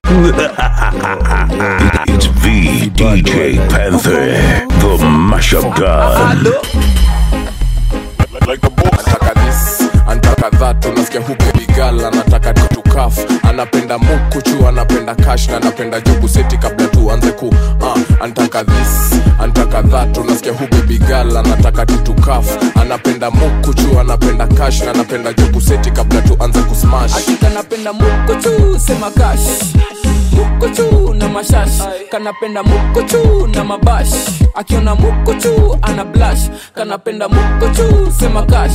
it's V DJ Panther, the mashup god. anataka this anataka that unasikia hubebigal anataka tutukaf anapenda mukuchu anapenda kash na anapenda jobu seti kabla tuanze ku uh, anataka this anataka that unasikia hubebigal anataka tutukaf anapenda mukuchu anapenda kash na anapenda jobu seti kabla tuanze kusmash kanapenda mukuchu sema kash mukuchu na mashash kanapenda mukuchu na mabash akiona mukuchu ana blash kanapenda mukuchu sema kash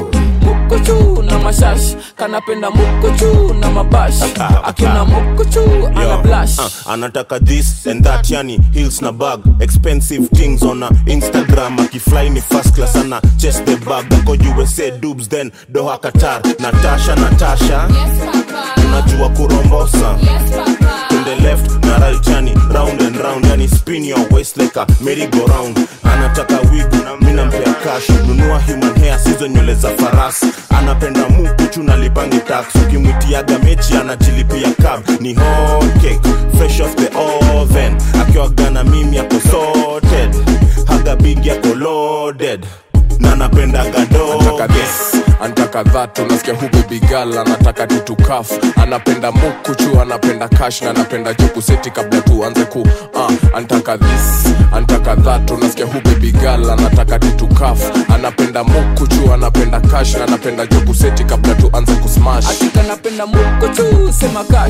mukuchu na mashash kanapenda mukuchu na mabash akiona mukuchu ana Yo, blash uh, anataka this and that yani hills na bag expensive things on a instagram akifly ni first class ana chest the bag ako usa dubs then doha qatar natasha natasha unajua kurombosa to the left na right yani round and round yani spin your waist like a merry go round anataka wig na mina mpea cash nunua human hair sizo nywele za farasi anapenda mukuchu na lipangi tax ukimwitiaga mechi anajilipia cab ni hot cake fresh off the oven akiwagana mimi ako sorted haga big yako loaded na napendaga anataka doge this anataka that unasikia hubebigal anataka tutukaf anapenda mukuchu anapenda kash na anapenda joku seti kabla tuanze ku uh, anataka this anataka that unasikia hubebigal anataka tutukaf anapenda mukuchu anapenda kash na anapenda joku seti kabla tuanze kusmash kanapenda mukuchu sema kash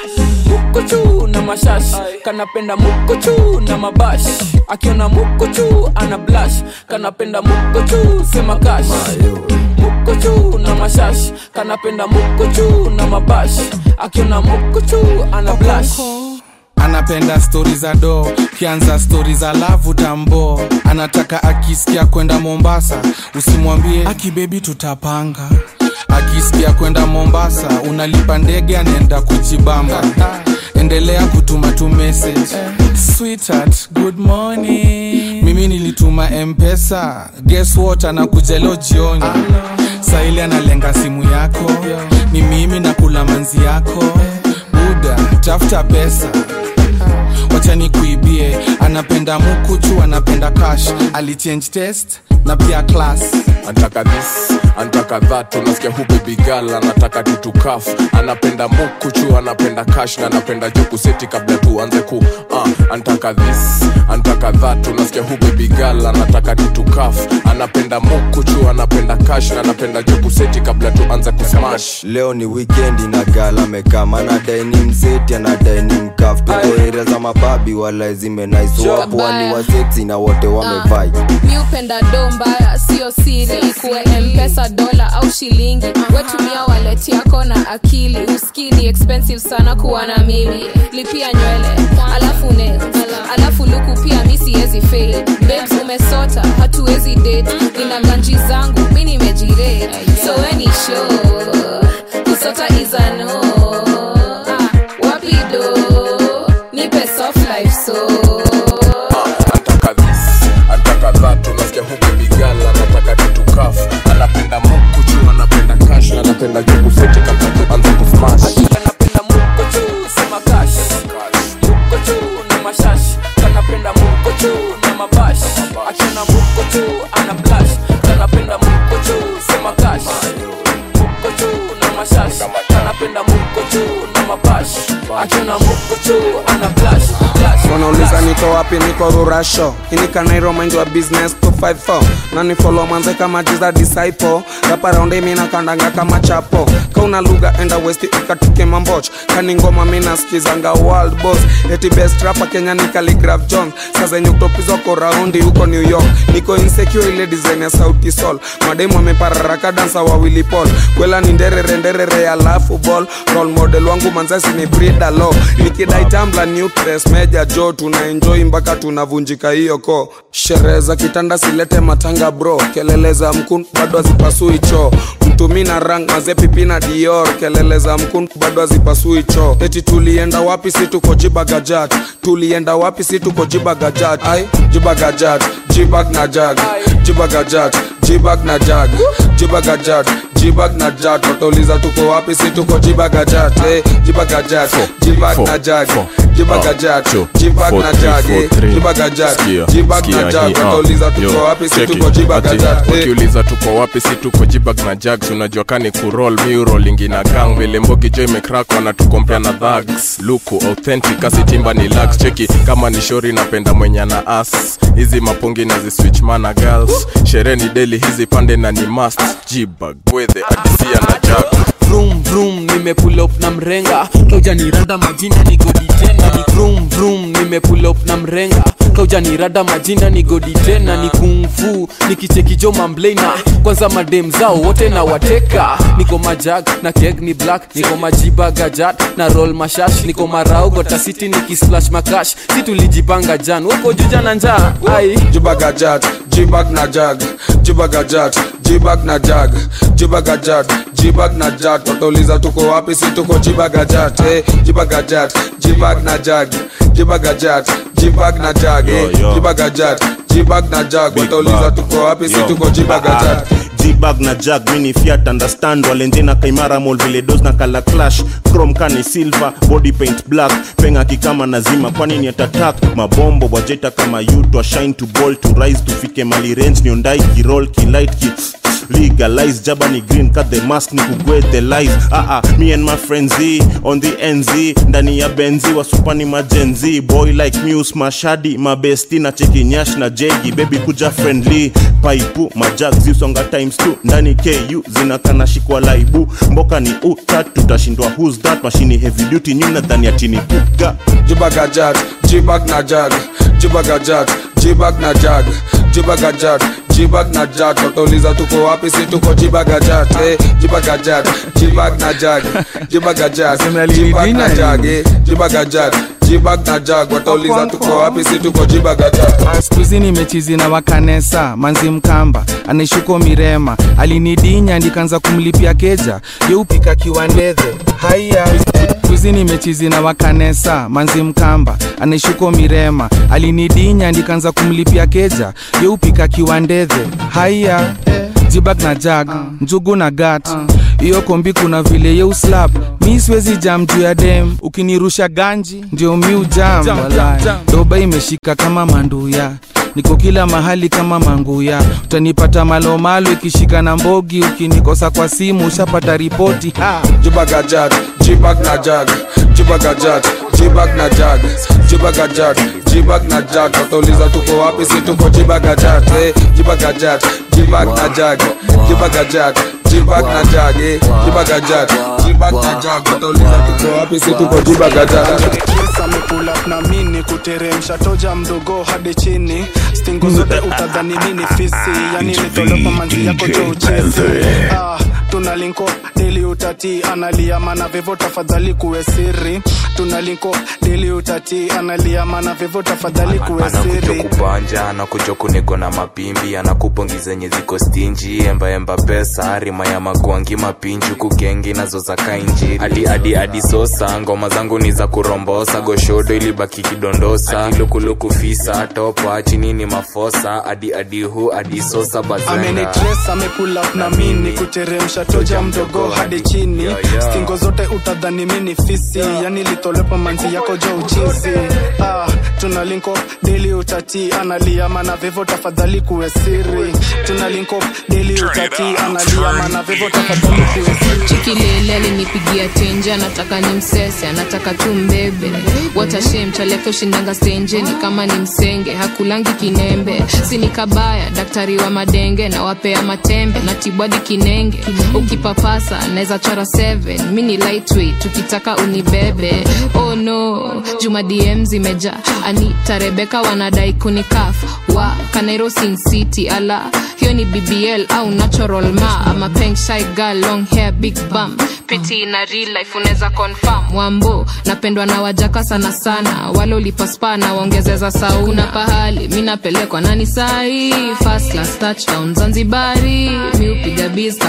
mukuchu na mashash kanapenda mukuchu na mabash akiona mukuchu ana blash kanapenda mukuchu sema kash mukuchu na mashash kanapenda mukuchu na mabash akiona mukuchu ana blash anapenda stori za do kianza stori za lavu tambo anataka akisikia kwenda mombasa usimwambie akibebi tutapanga akisikia kwenda mombasa unalipa ndege anaenda kujibamba endelea kutuma tu message Sweetheart, good morning mimi nilituma mpesa guess what anakuja leo jioni saili analenga simu yako ni mimi nakula manzi yako buda tafuta pesa wacha nikuibie anapenda mukuchu anapenda cash alichange test na pia class anataka this anataka that unasikia hubebigal anataka tutukaf anapenda mukuchu anapenda kash na anapenda joku seti kabla tuanze ku uh, anataka this anataka that unasikia hubebigal anataka tutukaf anapenda mukuchu anapenda kash na anapenda joku seti kabla tuanze kusmash leo ni wikendi na gala mekama anadai ni mseti anadai ni mkaf tuko area za mababi wala zimenaiswapwani waseksi na wote wamevai mi upenda do mbaya sio siri ikuwe mpesa dola au shilingi wetumia waleti yako na akili uskini expensive sana kuwa na mimi lipia nywele alafu ne alafu luku pia mi siwezi fail babes umesota hatuwezi date nina ganji zangu mi nimejirate so weni show kusota izano ah, wapi do nipe soft life so anataka this anataka that unasikia hubebigal anataka tutukaf anapenda mukuchu anapenda kash na anapenda joku seti kabla tuanze kusmash kanapenda mukuchu sema kash mukuchu na mashash kanapenda mukuchu na mabash akiona mukuchu ana blash kanapenda mukuchu sema kash mukuchu na mashash kanapenda mukuchu na mabash akiona mukuchu ana blash blash wanauliza niko wapi niko rurasho inikanairo mind wa business 254 nani follow manze kama jiza disciple rapa raundi mina kandanga kama chapo kauna lugha enda west ikatuke mamboch kani ngoma mina skizanga world boss eti best rapa kenya ni Khaligraph jones saa zenye kutopizwa ko raundi huko new york niko insecure ile design ya sauti sol mademu amepararaka dansa wawili pol kwela ni nderere nderere alafu ball role model wangu manzasi ni brida lo nikidai tambla nutres meja jo tuna enjoy mpaka tunavunjika hiyo ko sherehe za kitanda silete matanga bro kelele za mkun bado hazipasui choo mtumi na rang mazepipi na dior kelele za mkun bado hazipasui choo eti tulienda wapi si tuko jibagajat tulienda wapi si tuko jibagajat ai jibagajat jibag na jag jibagajat jibag na jag jibagajat jibag na jag watauliza tuko wapi si tuko jibagajat eh, jibagajat jibag na jag jibagajat jibag na jag eh, jibagajat jibag na jag watauliza tuko wapi si tuko jibagajat eh. wakiuliza tuko wapi si tuko jibag na jags unajua kani kurol miurolingi na gang vile mbogi jo imekrak wanatukompea na dhags luku authentic asitimba ni lax cheki kama ni shori napenda mwenye na as hizi mapungi na ziswitch mana girls sherehe ni deli hizi pande na ni must jibag gwedhe adisia na jag vroom vroom nimepull up na mrenga kaujanirada majina ni godi tena ni vroom vroom nimepull up na mrenga kaujanirada majina ni godi tena ni kungfu nikichekijo mamblena kwanza madem zao wote na wateka niko majag na keg ni black niko majiba gajat na roll mashash niko marau gotasiti nikisplash makash si tulijipanga jan woko juja na njaa ai jibagajat jibag na jag jibagajat jibag na jag jibagajat jibag na jag watauliza tuko wapi si tuko jibagajat eh, jibagajat jibag na jag jibagajat jibag na jag eh, Yo, yo. jibagajat jibag na jag watauliza tuko wapi si tuko jibagajat jibag na jag mini fiat understand walenje na kaimara mol vile dos na kala clash chrome kani silver body paint black penga kikama nazima kwani ni atatak mabombo wajeta kama yutwa shine to ball to rise tufike mali range niondai kirol kilight ki legalize jaba ni green cut the mask ni kugwe the life ah ah me and my friends Z, on the nz ndani ya benzi wasupani majenzi boy like muse mashadi mabesti na cheki nyash na jegi baby kuja friendly paipu majag zisonga times 2 ndani ku zinakana shikwa laibu mboka ni utat tutashindwa who's that mashini heavy duty nyuna dhani ya tini kuga jibagajat jibag na jag jibagajat jibag na jag jibagajat jibag na jag watauliza tuko wapi si tuko jibagajat eh, jibagajat jibag na jag jibagajat jibag na jag eh, jibagajat jibag na jag watauliza tuko wapi si tuko jibagajat skuizi nimechizi na wakanesa manzi mkamba anaishuko mirema alinidinya ndikanza kumlipia keja yeupika kiwandedhe haya skuizi nimechizi na wakanesa manzi mkamba anaishuko mirema alinidinya ndikanza kumlipia keja yeupika kiwandedhe haya jibag na jag njugu na gat hiyo kombi kuna vile yeuslap mi siwezi jam juu ya dem ukinirusha ganji ndio mi ujam walai doba imeshika kama manduya niko kila mahali kama manguya utanipata malomalo ikishika na mbogi ukinikosa kwa simu ushapata ripoti ha. jibagajat jibag na jag jibagajat jibag na jag jibagajat jibag na jag watauliza tuko wapi si tuko jibagajat eh, jibagajat jibag na jag jibagajat jibag na jag eh, jibagajat jibag na jag watauliza tuko wapi si tuko jibagajat Chris amepula na mini kuteremsha toja mdogo hadi chini stingo zote utadhani mini fisi yani nitolopa manzi yako jo uchezi ah, tuna linko deli utati analia mana vivo tafadhali kuwe siri tuna linko deli utati analia mana vivo tafadhali kuwe anakuja siri kubanja anakuja kuniko na mapimbi anakupongi zenye ziko stinji embaemba pesa rima ya magwangi mapinji kugengi nazo za kainjiri adi adi adi sosa ngoma zangu ni za kurombosa goshodo ilibaki kidondosa adi lukuluku fisa topa chini ni mafosa adi adi hu adi sosa bazenga amenitres amepull up na mini kuteremsha toja mdogo hadi chini stingo zote utadhani mini fisi yani litolepa manzi yako jo uchizi ah, tuna linko deli utati analia mana vivo tafadhali kuwe siri tuna linko deli utati analia mana vivo tafadhali kuwe siri chikilele alinipigia tenje anataka ni msese anataka tu mbebe watashem chaleke ushindanga stenjeni kama ni msenge hakulangi kinembe sini kabaya daktari wa madenge na wapea matembe na tibwadi kinenge ukipapasa naweza chora 7 mi ni lightweight tukitaka unibebe oh no juma dm zimeja anita rebeka wanadai kunikaf wa kanairo sin city ala hiyo ni bbl au natural ma ama peng shy girl long hair big bum piti na real life unaweza confirm wambo napendwa na wajaka sana sana wale ulipaspa na waongezeza sau kuna pahali mi napelekwa nani sahi first class touchdown zanzibari mi upiga biz kama waso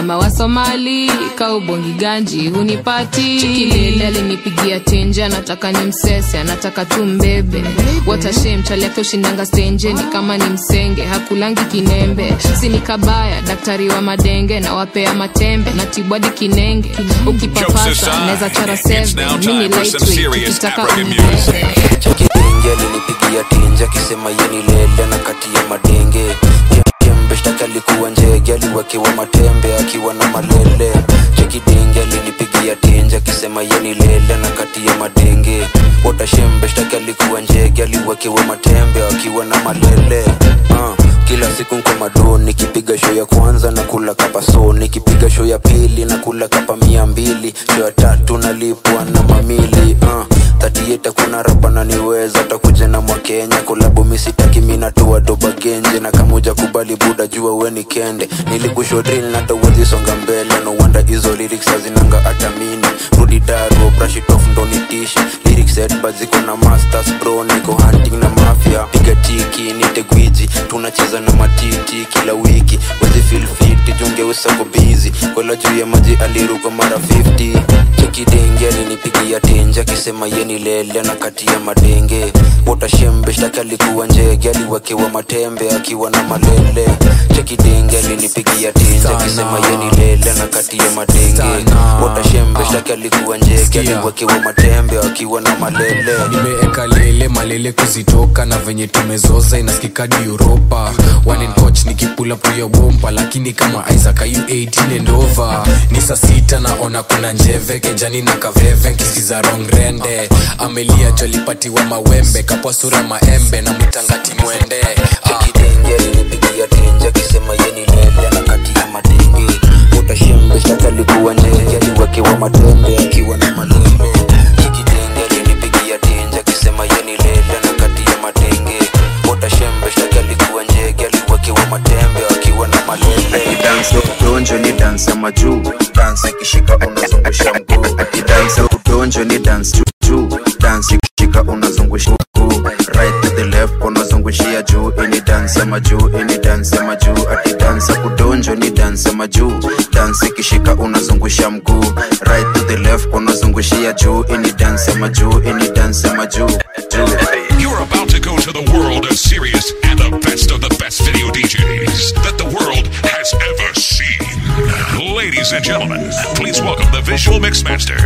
mali kaubongi ganji hunipati chikilele alinipigia tenje anataka ni msese anataka tu mbebe watashem chali yake ushindanga stenje ni kama ni msenge hakulangi kinembe sini kabaya daktari wa madenge na wapea matembe na tibwadi kinenge ukipapasa naweza chara seve mini lightweight ukitaka unibebe chakidenge alinipigia tinja akisema yeni lele na kati ya madenge kembe shtaki alikuwa njege aliwekewa matembe akiwa na malele chekidenge alinipigia tinja akisema yeni lele na kati ya madenge watashembe shtaki alikuwa njege aliwekewa matembe akiwa na malele uh kila siku nko mado nikipiga show ya kwanza na kula kapa so nikipiga show ya pili na kula kapa mia mbili show ya tatu nalipwa na mamili uh, tatieta kuna rapa na niweza takuja na mwakenya kolabu misitaki minatua doba genje na kamuja kubali buda jua weni kende nilikusho drill na tawezi songa mbele no wonder hizo lyrics hazinanga atamini rudi daro brush it off ndo nitishi lyrics set but ziko na masters bro niko hunting na mafia piga tiki nite gwiji tunacheza na matiti kila wiki wezi feel fit junge usako busy kola juu ya maji aliruka mara 50 chekidenge alinipigia tenja akisema yeni lele na kati ya madenge watashembe shtaki alikuwa njege aliwekewa matembe akiwa na malele chekidenge alinipigia tenja akisema yeni lele na kati ya madenge watashembe shtaki alikuwa njege aliwekewa matembe akiwa na malele nimeeka lele malele kuzitoka na venye tumezoza inaskikadi uropa wanen coach nikipula puya bompa lakini kama isaac ayu 18 and over ni saa sita naona kuna njeve kejani na kaveve nkisiza rong rende amelia jolipatiwa mawembe kapwa sura maembe na mwitangati mwende chekidenge alinipigia tenja akisema yeni lele na kati ya madenge utashembe shtaki alikuwa njege aliwekewa matembe akiwa na malele chekidenge alinipigia tenja akisema yeni lele na kati ya madenge utashembe shtaki alikuwa njege aliwekewa matembe akiwa na malele dansi udonjo ni dansi ya majuu dansi ikishika unazungusha mguu akidansi udonjo ni dansi juu dansi ikishika unazungusha mguu right to the left unazungushia juu ini dansi ya majuu ini dansi ya majuu akidansi udonjo ni dansi ya majuu dansi ikishika unazungusha mguu right to the left unazungushia juu ini dansi ya majuu ini dansi ya majuu juu You're about to go to the world of serious and the best of the best video DJs that the world has ever seen. Ladies and gentlemen, please welcome the visual mixmaster.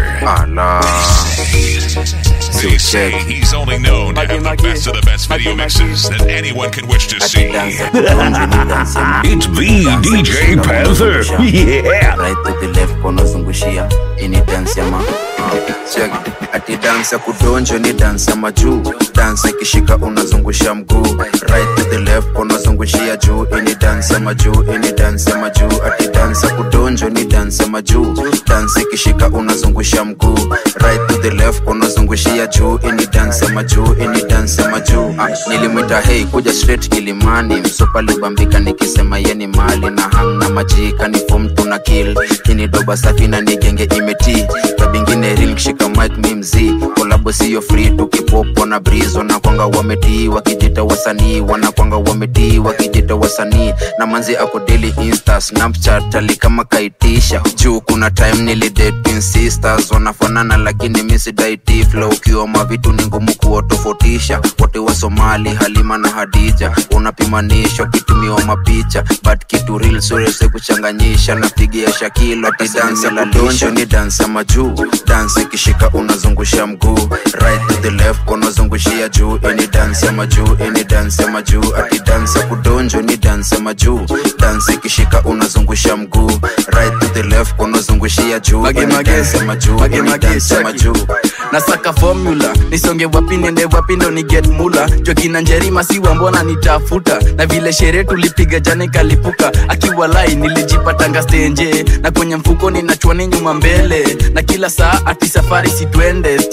They say he's only known to have the best of the best video mixes that anyone can wish to see. It's VDJ Panther. yeah right to the left unazungushia ini dance ya ma check ati dance ya kudonjo ni dance ya majuu dance ikishika unazungusha mguu right to the left unazungushia juu ini dance ya majuu ini dance ya majuu ati dance ya kudonjo ni dance ya majuu dance ikishika unazungusha mguu right to the left unazungushia juu ini dance ya majuu ini dance ya majuu ah, nilimwita hei kuja straight kilimani msopa libambika nikisema yeni mali na hang na majika ni fom tuna kill ini doba safi na nigenge imeti kabingine real kishika mic mi mzii kolabo siyo free tukipopo na brizo na kwanga wametii wakijita wasanii wanakwanga wametii wakijita wasanii na manzi ako daily insta snapchat ali kama kaitisha juu kuna time nilidate twin sisters wanafanana lakini misidaiti flow ukiwa mavitu ni ngumu kuwatofautisha wote wa somali halima na hadija unapimanishwa kitumiwa mapicha but kitu real surese kuchanganyisha napigia shakilo ati dansi la donjo ni dansi ya majuu dansi ikishika unazungusha mguu right to the left unazungushia juu ini dansi ya majuu ini dansi ya majuu ati dansi ya kudonjo ni dansi ya majuu dansi ikishika unazungusha mguu right to the left unazungushia juu ini dansi ya majuu ini dansi ya majuu nasaka formula nisonge wapi niende wapi ndo ni get mula jokina njerima siwa mbona nitafuta na vile sherehe tulipiga jana ikalipuka akiwa lai nilijipatanga stenje na kwenye mfuko ninachwani nyuma mbele na kila saa ati safari sitwende staki kuma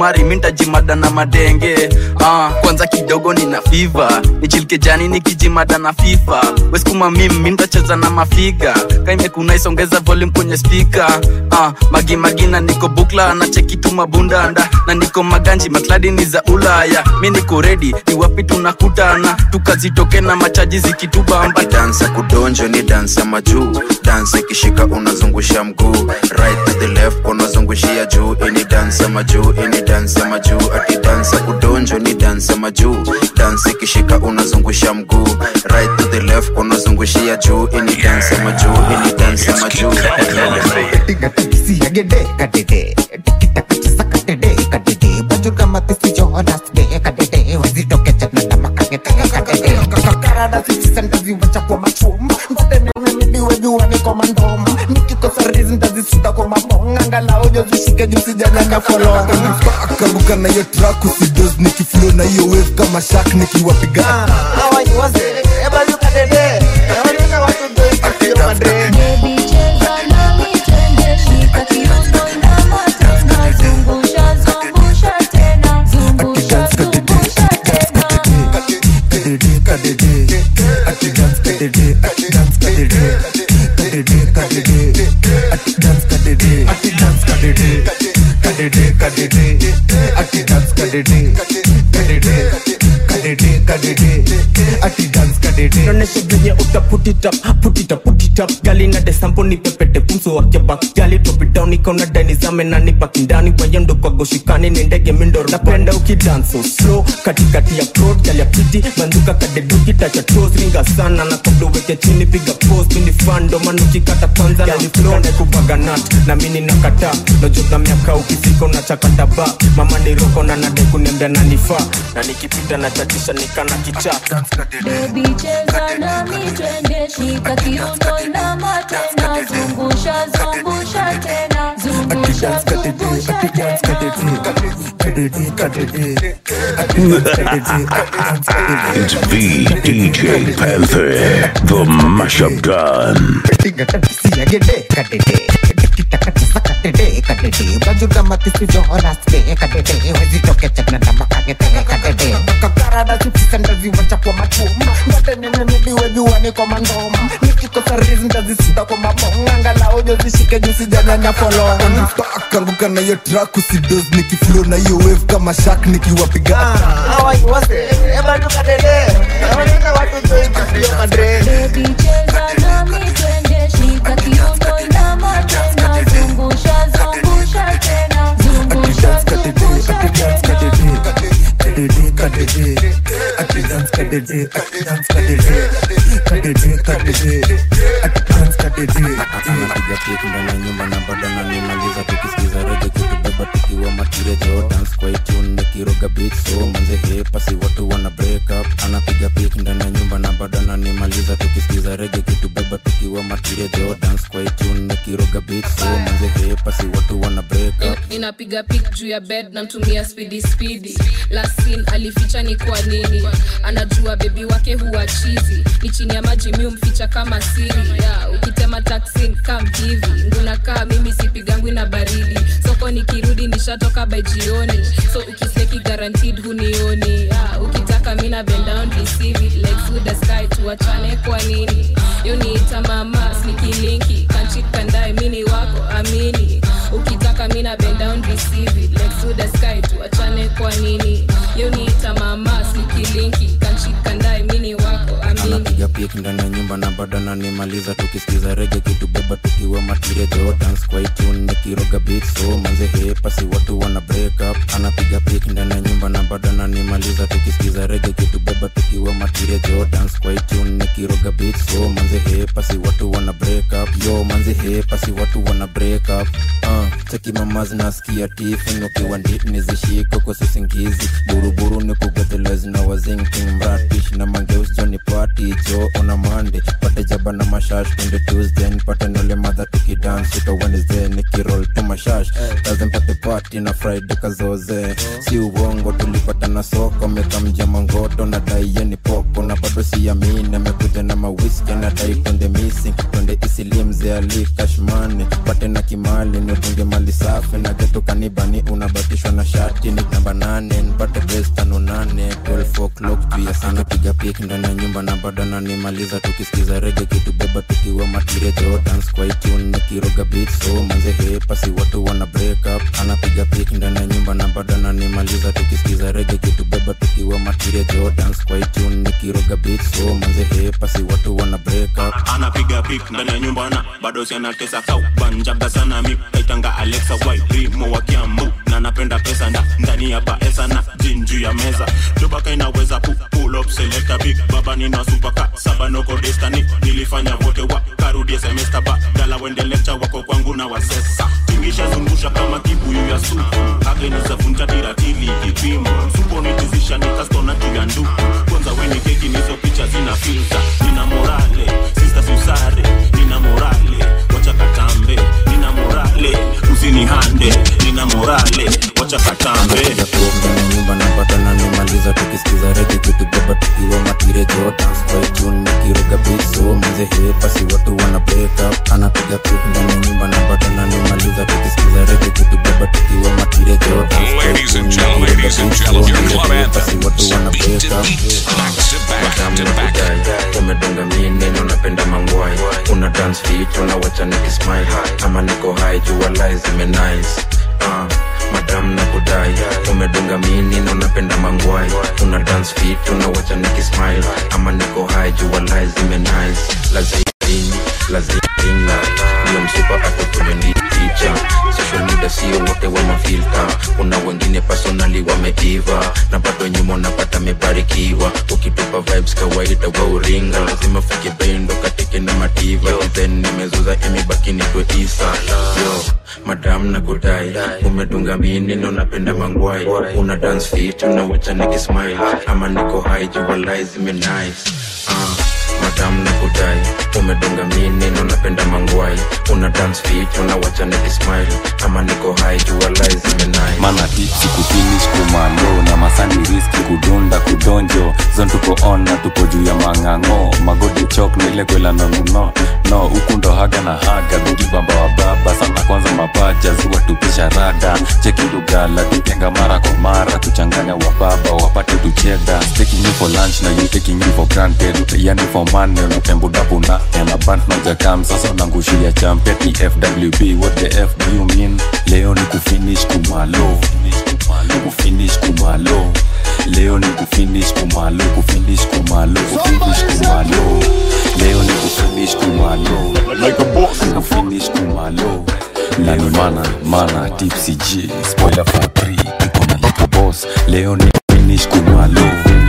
kamari mintajimada na madenge ah, kwanza kidogo nina fiva nichilkejani nikijimada na fifa weskuma mim mintacheza na mafiga kaimekuna isongeza volume kwenye spika ah, magimagina niko bukla na chekitu mabundanda na niko maganji makladi ni za ulaya mi niko redi ni wapi tunakutana tukazitoke na machaji zikitubamba dansa kudonjo ni dansa majuu dansa ikishika unazungusha mguu right to the left unazungushia juu ini dansa majuu ini dansa majuu ati dansa kudonjo ni dansa majuu dansa ikishika unazungusha mguu right to the left unazungushia juu ini dansa majuu ini dansa majuu kabuka na hiyo track usidos nikiflow na hiyo wave kama shak nikiwapiga naonesha venye utaputitap putitap putitap gali na desampo ni pepete pumso wakiaba gali topidown ikaona dainizame na nipaki ndani wayendo kwa goshikani ni ndege mindoro napenda ukidanso slow katikati ya prod gali ya piti banduka kadeduki tacha tos ringa sana na kabla uweke chini piga post mini fando manukikata kwanza gali flow na kubaga nat na mini nakata nojota miaka ukifika unachakata ba mama ni roko na nade kuniambia nanifaa na nikipita na chatisha nikana kichaa Baby cheza nami twende shika kiuno inama tena zungusha zungusha tena zungusha zungusha It's VDJ Panther, the mashup gun. kanguka na hiyo track usidos nikiflow na hiyo wave kama shak nikiwapiga Baby cheza nami twende shika kiuno inama tena zungusha zungusha tena zungusha zungusha tena anapiga piku ndani ya nyumba na bado nanimaliza tukisikiza rege kitubeba tukiwa matirejo dance kwa itune nikiroga beat so manze hepa si watu wana break up anapiga pik ndani ya nyumba na bado nanimaliza tukisikiza rege kitubeba tukiwa matirejo dance kwa itune nikiroga beat so manze hepa si watu wana break up inapiga pik juu ya bed namtumia spidi spidi lasin alificha ni kwa nini anajua bebi wake huwa chizi ni chini ya maji mi umficha kama siri ya ukitema taksin kam hivi ngunakaa mimi sipigangwi na baridi soko nikirudi nishatoka by jioni so ukiseki guaranteed hunioni ya ukitaka mina bend down receive it like through the sky tuachane kwa nini yuniita mama snikilinki kanchikandae mini wako amini ukitaka mina bend down receive it like through the sky tuachane kwa nini yuniita mama snikilinki kanchikandae mini wako amini anapiga pik ndani ya nyumba na bado nanimaliza tukisikiza rege kitubeba tukiwa matirejo dance kwa itune nikiroga beat so manze hepa si watu wana break up anapiga pik ndani ya nyumba na bado nanimaliza tukisikiza rege kitubeba tukiwa matirejo dance kwa itune nikiroga beat so manze hepa si watu wana break up yo manze hepa si watu wana break up uh, cheki mama zinasikia tifin ukiwa ndip nizishiko kwa sisingizi buruburu ni kugathelezi na wazingking mratish na mangeus joni party jo ona mande pate jaba na mashash twende tuesday nipate nole madha tukidance uka wednesday nikirol tu mashash lazim pate party na friday kazoze si uongo tulikuwa nilipata na soko mekamja mangoto na dai yeni popo na bado siamini amekuja na mawiski na dai twende missing twende isilimze ali kashmani pate na kimali nitunge mali safi na geto kanibani unabatishwa na shati ni namba nane nipate bes tano nane 12 o'clock juu ya sana piga pik ndani ya nyumba na bado nanimaliza tukisikiza rege kitubeba tukiwa matire jordans kwa itune nikiroga beat so manze hepasi watu wana break up anapiga pik ndani ya nyumba na bado nanimaliza tukisikiza rege kitubeba tukiwa matire jordans kwa itune nikiroga beat so manze hepasi watu wana break up anapiga pik ndani ya nyumba na bado sianatesa kau banjaga sana mi kaitanga alexa wairimo wa kiambu na napenda pesa nda ndani ya baesa na jinju ya meza dobaka inaweza pu pull up selecta big baba nina supaka saba noko destani nilifanya wote wa karudie semester ba dala wende lecture wako kwangu na wasesa tingisha zungusha kama kibuyu ya supu agenizavunja tiratili kipimo supo nitizisha nikastona juu ya nduku kwanza weni keki nizo picha zina filta nina morale sista susare nina morale wacha katambe nina morale usinihande nina morale wacha katambe ndani ya nyumba na bado nanimaliza tukisikiza rege kitubeba tukiwa matire jordans kwa itune nikiroga beat so manze hepasi watu wana break up anapiga pik ndani ya nyumba na bado nanimaliza tukisikiza rege kitubeba tukiwa matire jordans kwa Ladies and itune gentlemen, nikiroga ladies and beat so gentlemen, your manze club hepasi anthem. watu wana break up Madam na kudai umedunga mini na unapenda mangwai una dance fit unawacha nikismile ama niko high jua lies zime nice uh, madam na kudai umedunga mini na unapenda mangwai una dance fit unawacha nikismile ama niko high jua lies zime nice lazima lazima ndio msupa atukumendi picha social media sio wote wa mafilta kuna wengine personali wameiva na bado nyuma unapata mebarikiwa ukitupa vibes kawaida wa uringa lazima fike bendo katike na mativa then nimezuza imebaki nitwe isa yo madam na kudai umedunga mini na unapenda mangwai una dance fit unawacha nikismile ama niko high jua lies zime nice uh madam na kudai umedunga mini na unapenda mangwai una dance fit unawacha nikismile ama niko high jua lies zimenai mana tipsi kufinish kumalo na masani riski kudunda kudonjo zon tuko on na tuko juu ya mang'ang'o magodi chok nile kwela nonuno no huku ndo haga na haga bigi bamba wa baba sana kwanza mapaja ziwa tupisha rada cheki lugala tutenga mara kwa mara kuchanganya wababa wapate tucheda taking you for lunch na you taking you for granted yani for money unatembudapuna yana band nojakam sasa unangushia champet ni fwb what the f do you mean leo ni kufinish kumalo kufinish kumalo leo ni kufinish kumalo kufinish kumalo kufinish kumalo leo ni kufinish kumalo kufinish kumalo nani mana mana tipsy g spoiler for 3 iko na lipo boss leo ni finish kumalo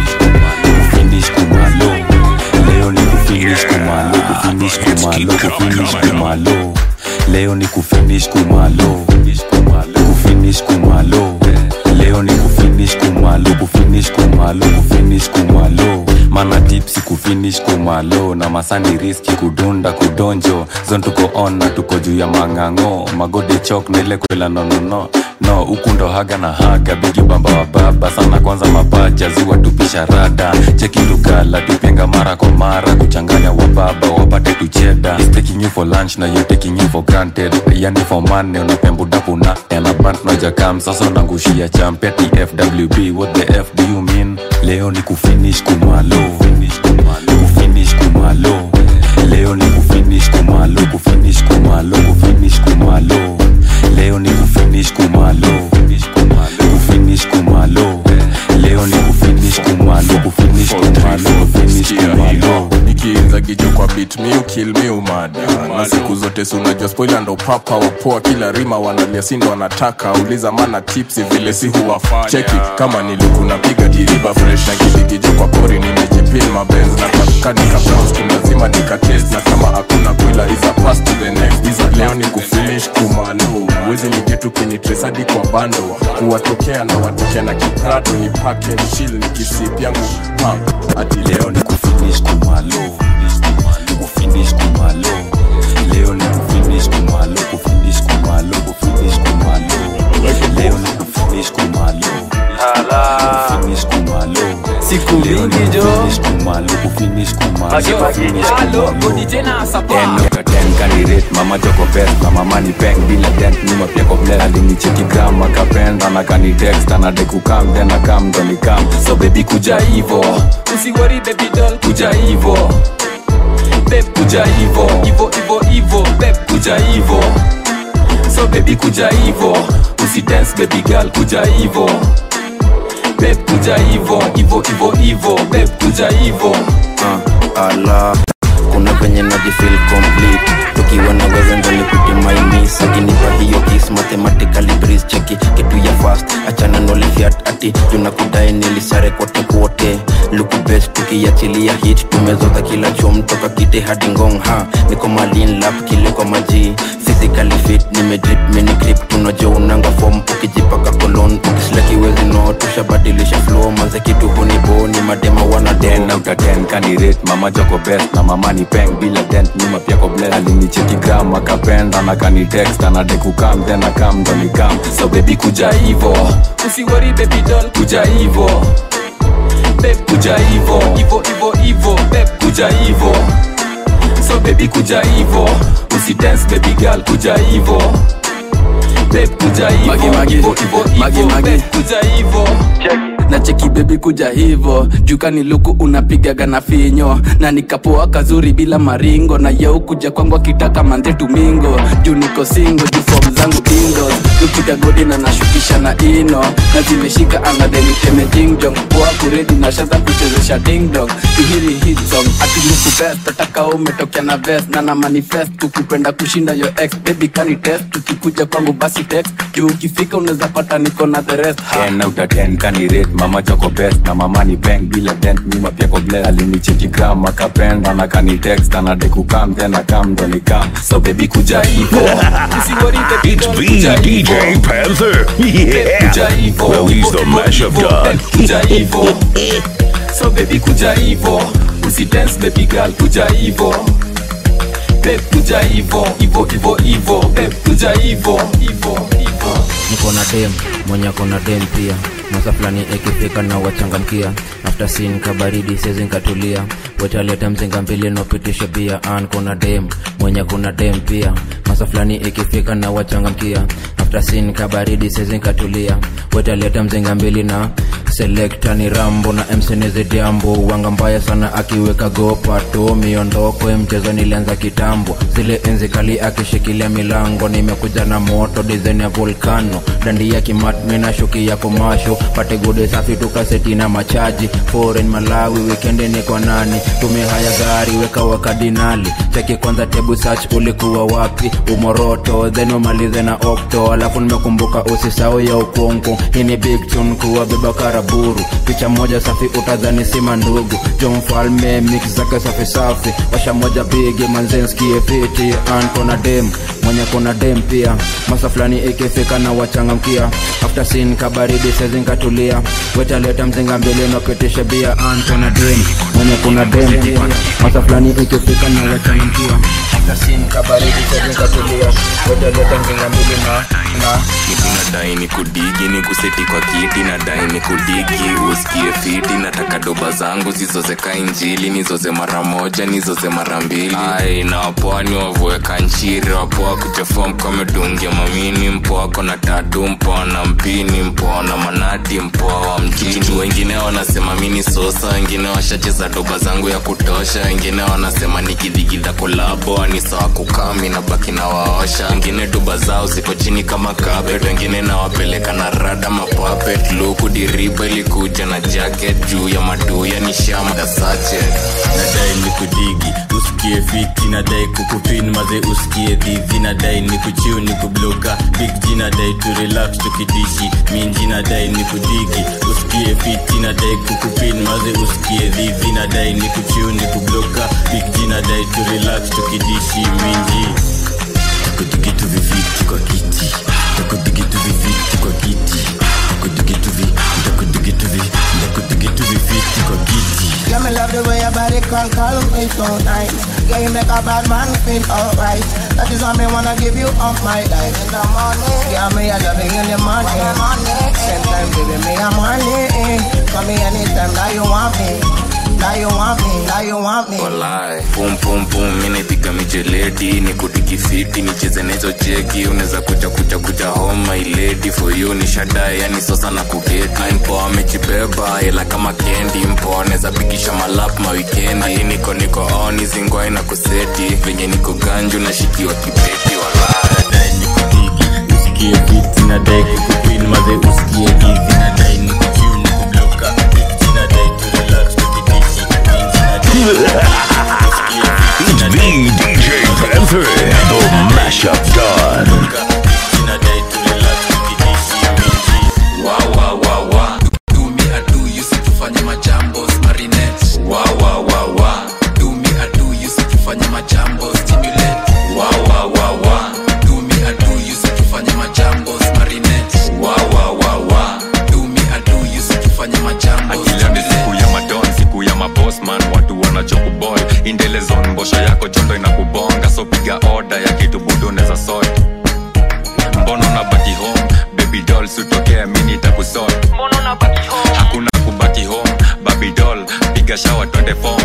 kufinish kumalo leo ni kufinish kumalo kufinish kumalo kufinish kumalo leo ni kufinish kumalo kufinish kumalo leo ni kufinish kumalo kufinish kumalo kufinish kumalo mana tipsi kufinish kumalo na masani riski kudunda kudonjo zon tuko on na tuko juu ya mang'ang'o magode chok na ile kwela nonono no huku ndo haga na haga bigi bamba wa baba sana kwanza mapaja ziwa tupisha rada cheki lugala tupenga mara kwa mara kuchanganya wababa wapate tucheda He's taking you for lunch na you taking you for granted yani for money unapembudapuna yanabant nojakam sasa unangushia champeti fwb what the f do you mean leo ni kufinish kumalo kufinish kumalo leo ni kufinish kumalo kufinish kumalo kufinish kumalo leo ni kufinish kumalo kufinish kumalo leo ni kufinish kumalo kufinish kumalo kufinish kumalo nikiinza gijo kwa bit mi ukil mi umada na siku zote si unajua spoiler ndo papa wapoa kila rima wanalia sindo wanataka uliza mana tipsi vile si huwafanya cheki kama nilikunapiga diriva fresh na kidigijo kwa kori nimejipin mabenz na kanika browns lazima nikatest na kama hakuna kwila iza pass to the next iza leo ni kufinish kumalo wezi nigetu kwenye tresadi kwa bando kuwatokea na watokea na kiprato ni pake chill ni kisip yangu pump hadi leo ni kufinish kumalo kufinish kumalo leo ni kufinish kumalo kufinish kumalo kufinish kumalo leo ni kufinish kumalo Mbogi jo. Finish kumalo kufinish kumalo Magi, magi, Finish halo, kumalo. Godi tena sapa. Ten out of ten candidate mama joko best na mama ni peng bila dent nyuma pia ko blend alinicheki gram akapenda na kani text ana de kukam then akam ndo nikam so baby kuja hivo usiwori baby doll kuja hivo babe kuja hivo ivo ivo ivo babe kuja hivo so baby kuja hivo usi dance baby girl kuja hivo babe kuja hivo hivo hivo hivo babe kuja hivo uh, ala kuna venye najifil complete tukiwa na wewe ndo nipite maimis akinipa hiyo kis mathematically breeze cheki kitu ya fast achana nolifiat ati tunakudai nilisare kote kote luku best tukiachilia hit tumezoza kila chom toka kite hadi ngong ha niko malin lap kile kwa maji physically fit nimedrip mini grip tunajua unanga form ukijipaka kolon ukislakiwezi no tushabadilisha flow manze kitu huniboni madema wana ten out of ten candidate mama joko best na mama ni peng bila dent nyuma pia ko blend alinicheki gram akapenda na kani text ana de kukam then akam ndo nikam so baby kuja hivo usiwori baby doll kuja hivo babe kuja hivo ivo ivo ivo babe kuja hivo so baby kuja hivo usi dance baby girl kuja hivo babe kuja hivo Magi, magi. hivo hivo Magi, hivo magi. babe kuja hivo na cheki bebi kuja hivo jukani luku unapigaga na finyo na nikapoa kazuri bila maringo na yeu kuja kwangu akitaka manze tumingo juu niko singo juu fom zangu ingos lupiga godi na nashukisha na ino na zimeshika angadeniteme jingjong poa kuredi na shaza kuchezesha dingdong tuhiri hit song ati luku best ataka umetokea na vest na na manifest kukupenda kushinda yo ex baby kani test tukikuja kwangu basi text juu ukifika unaweza pata niko na the rest ha. ten out of ten candidate mama joko best na mama ni peng bila dent nyuma pia ko blend alinicheki gram akapenda na kani text ana de kukam then akam ndo nikam so baby kuja hivo usiwori baby It's doll B DJ Panther. kuja Yeah. hivo Well, he's the mashup god. kuja hivo so baby kuja hivo usi dance baby girl kuja hivo babe kuja hivo hivo hivo hivo babe kuja hivo hivo hivo niko na dem mwenye kona dem pia masa fulani ikifika na wachangamkia after sin kabaridi sezi nkatulia wetaleta mzinga mbili nopitisha bia an kuna dem mwenye kuna dem pia masa fulani ikifika na wachangamkia after sin kabaridi sezi nkatulia wetaleta mzinga mbili na selekta ni rambo na mseneze jambo wanga mbaya sana akiweka gopato miondoko ya mchezo nilianza kitambo zile enzi kali akishikilia milango nimekuja na moto dizaini ya volkano dandi ya kimatmi na shuki ya komasho pate gode safi tukaseti na machaji foreign malawi wikendi ni kwa nani tumehaya gari weka wakadinali cheki kwanza tebu search ulikuwa wapi umoroto then umalize na okto alafu nimekumbuka usisau ya ukonko hii ni big tune kuwa beba karaburu picha moja safi utadhani sima ndugu jo mfalme mix zake safi safi washa moja bigi manzenskie fiti an kona dem mwenye kona dem pia masa fulani ikifika na wachangamkia after sin kabaridi sezinkatulia wetaleta mzinga mbili napitisha bia an kona dem mwenye kuna dem pia masa fulani ikifika na wachangamkia after sin kabaridi sezinkatulia wetaleta mzinga mbili na na nadai ni kudigi ni kuseti kwa kiti nadai ni kudigi usikie fiti nataka doba zangu zizozeka injili nizoze mara moja nizoze mara mbili ai na wapwani wavueka nchiri wapoa kuchafua mkomedungia mamini mpoa kona tatu mpoa na mpini mpoa na manati mpoa wa mjini wengine wanasema mini sosa wengine washacheza doba zangu ya kutosha wengine wanasema nikidhigidha kolabo ni sawa kukami na baki na waosha wengine doba zao ziko chini kama carpet wengine nawapeleka na rada mapapet luku diriba ilikuja na jacket juu ya maduya ni shama ya sache nadai ni kudigi usikie fiti nadai kukupin maze usikie dhivi nadai ni kuchiu ni kubloka big g nadai tu relax tukidishi minji nadai ni kudigi usikie fiti nadai kukupin maze usikie dhivi nadai ni kuchiu ni kubloka big g nadai tu relax tukidishi minji takudigitu viviti kwa kiti takudigitu viviti kwa kiti takudigitu vi takudigitu vi takudigitu viviti kwa kiti Yeah, me love the way your body call, call me so nice. Yeah, you make a bad man feel alright. That is why me wanna give you all my life. In the morning, yeah, me I love you in the morning. Same time, baby, me I'm horny. Call me anytime that you want me. want me. Walai. pum pum pum mi naipiga mijeledi ni kudigifiti nicheze nahizo jeki unaweza kuja kuja kuja home my lady for you ni shadae yani sosa na kugeti mpoa amejibeba ila kama kendi mpoa anaweza pikisha malap mawikendi Ati niko niko on zingwai na kuseti venye niko ganju nashikiwa kibeti walai usikie fiti nadai kukupin maze usikie hivi nadai nikuchiu nikubloka Big G nadai tu relax tukidishi It's the DJ Panther, the mashup god. usitufanye majambo marinette wa wa wa wa do me a do usitufanye majambo stimulate wa wa wa wa do me a do usitufanye majambo marinette wa wa wa wa do me a do usitufanye majambo akila ni siku ya madon siku ya mabosman watu wanachokubol indelezon mbosho yako jondo inakubonga so piga oda ya kitu budu neza sot mbono na baki home baby doll sutokea mini takusot hakuna kubaki home baby doll piga shawa twende fom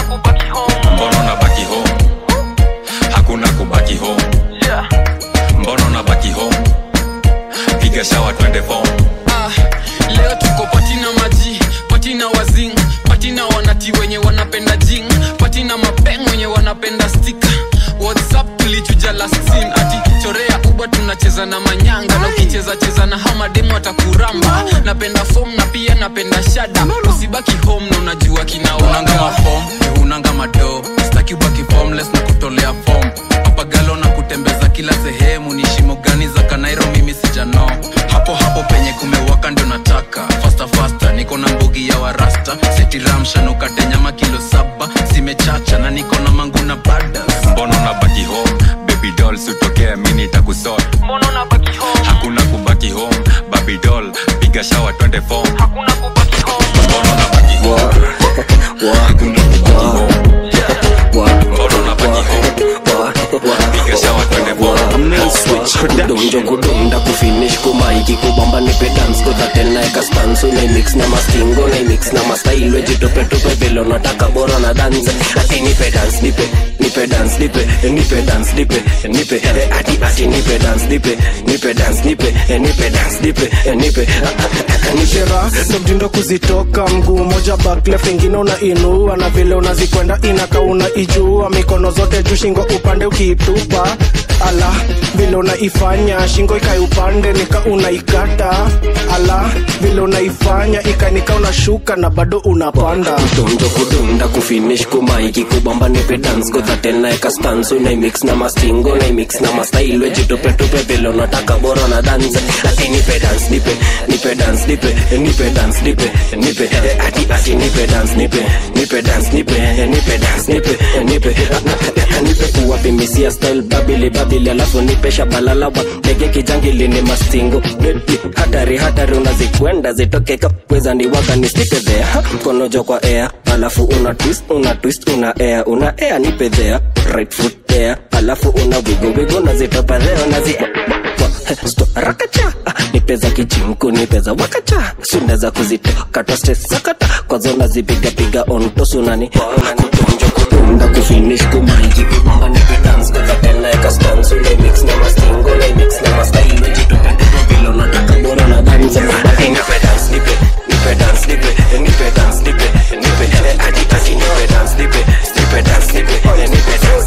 mbono na baki home hakuna kubaki home mbono na baki home piga shawa twende fom Ah, leo tuko patina maji patina wazing patina wanati wenye wanapenda jing patina mapeng wenye wanapenda stika whatsapp tulichuja last scene ati chorea uba tunacheza na manyanga na ukicheza cheza na hamademu atakuramba napenda fom na pia napenda shada usibaki home na unajua kinaunanga mafom unanga mado staki ubaki formless na kutolea fom papagalo na kutembeza kila sehemu ni shimo gani za kanairo mimi sijano hapo hapo penye kumewaka ndio nataka fasta fasta niko na mbugi ya warasta setiramsha nukate nyama kilo saba zimechacha na niko na mangu na badas mbono na baki home baby doll sutokea mini takusot hakuna kubaki home baby doll piga shawa twende fom mbono na baki home hakuna kubaki home mbono na baki home piga shawa twende fom kudonjo kudonda kufinish kumaiki kubamba nipe dance kudhatenaeka stansu naimix na mastingo naimix na mastail wejitopetope vile nataka bora na dance ati nipe dance nipe nipe dance nipe nipe dance nipe nipe eh, ati ati nipe dance nipe nipe dance nipe eh, nipe dance nipe eh, nipe nishera ndo mtindo kuzitoka mguu moja back left ingine unainua na vile unazikwenda inaka unaijua mikono zote juu shingo upande ukiitupa ala vile unaifanya shingo ikai upande nika unaikata ala vile unaifanya ikanika unashuka na bado unapanda kudonjo kudonda kufinish kumaiki kubamba nipe dance kudhatenaeka stansu naimix na mastingo naimix na mastail wejitopetope vile unataka bora na dance ati nipe dance nipe nipe dance nipe nipe dance nipe nipe eh, ati ati nipe dance nipe nipe dance nipe eh, nipe dance nipe eh, nipe eh, nipe kuwapimisia style babili babili alafu nipe shabalalawa ndege kijangili ni mastingo Baby, hatari hatari unazikwenda zitoke kapweza ni waga nislipe there Ha, mkono jo kwa air alafu una twist una twist una air una air nipe there right foot there alafu una wigo wigo nazitopa there nazi Sto, rakacha Ah, nipeza kichimku nipeza wakacha sunaweza kuzitoka toste sakata kwazo nazipiga piga on tosunani kutonjo kutunda kufinish kumaiji kubamba nipe dance kwa tena eka stance ule mix na mastingo ule mix na mastyle wejitope vile unataka bora na dance ati nipe dance nipe nipe dance nipe nipe dance nipe nipe ati ati nipe dance nipe nipe dance nipe nipe dance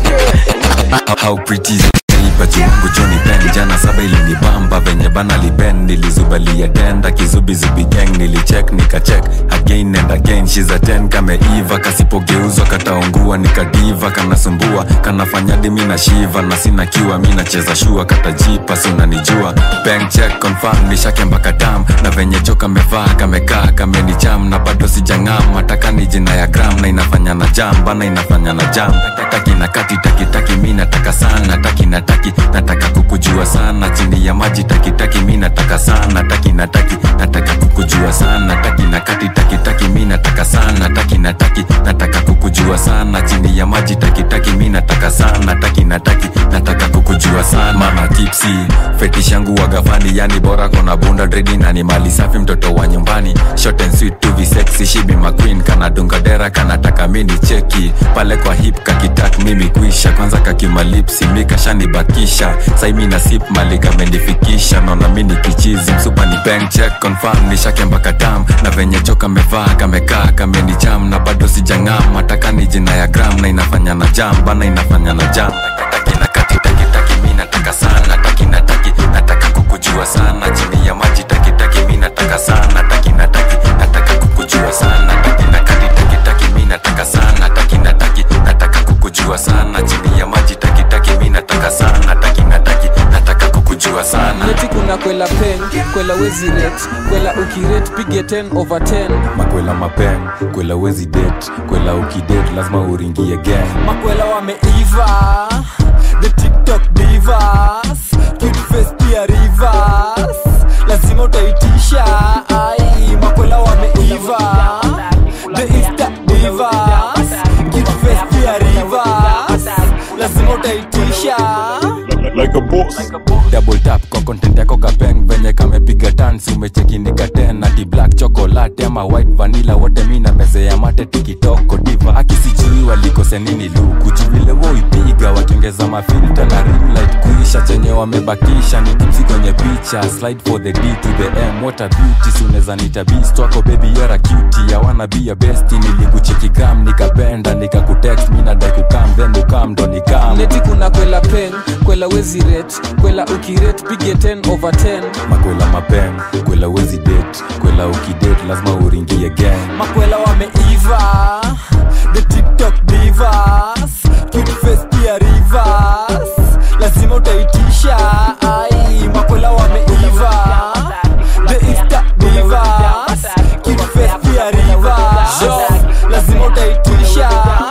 nipe how pretty is it? Nilipa chungu choni pen jana saba ilinibamba venye bana liben nilizubalia tenda kizubizubi gang nilicheck nikacheck again and again she's a 10 kameiva kasipogeuzwa kataungua nikadiva kanasumbua kanafanya dimi na shiva na sina kiwa mi nacheza shua katajipa si unanijua bank check confirm nishake mpaka tam na venye jo kamevaa kamekaa kamenicham na bado sijang'am mataka ni jina ya gram na inafanya na jam bana inafanya na jam taki na kati taki taki mi nataka sana taki na taki nataka kukujua sana chini ya maji taki taki mi nataka sana taki na taki nataka kukujua sana taki na kati taki taki mi nataka sana taki na nataki nataka kukujua sana chini ya maji takitaki mi nataka sana taki nataki nataka kukujua sana mama tipsi fetish yangu wagafani yani bora kona bunda dredi na ni mali safi mtoto wa nyumbani short and sweet to be sexy she be my queen kana dunga dera kanataka mini cheki pale kwa hip kakitak mimi kuisha kwanza kakimalipsi mikashanibakisha saimi na sip mali kamenifikisha naona mini kichizi msupa ni bank check confirm nishake mpaka tam na venye jo kamevaa kamekaa kamenijam na bado sijang'am hataka ni jina ya gram na inafanya na jam bana inafanya na jam taki na kati taki taki mi nataka sana taki na taki nataka kukujua sana chini ya maji taki taki mi nataka sana taki na taki nataka kukujua sana taki na kati taki taki mi nataka sana taki na taki nataka kukujua sana chini ya maji taki taki mi nataka sana taki na taki nataka kukujua sana neti kuna kwela pen kwela wezi ret kwela ukiret pige 10 over 10 makwela mapen kwela wezi det kwela ukidet lazima uringie gang makwela wameiva the tiktok divas cute face pia rivers lazima utaitisha ai makwela wameiva the insta divas cute face pia rivers lazima utaitisha like a boss. double tap kwa content yako kapeng venye kamepiga tansi umechekinika ten ati black chocolate ama white vanilla wote mi na meze ya mate tikitoko diva akisijui walikose nini luku juvile woipiga wakiongeza mafilta na ring light kuisha chenye wamebakisha ni tipsi kwenye picha slide for the d to the m what a beauty suneza nita beast wako baby you're a cutie ya wanna be a bestie nilikucheki gram nikapenda nikakutext mi nadai kukam then ukam ndo nikam neti kuna kwela pen kwela wezi ret kwela ukiret pige 10 over 10 makwela mapen kwela wezi det kwela ukidet lazima uringie gang makwela wameiva the tiktok divas cute face pia rivers lazima utaitisha ai makwela wameiva the insta divas cute face pia rivers lazima utaitisha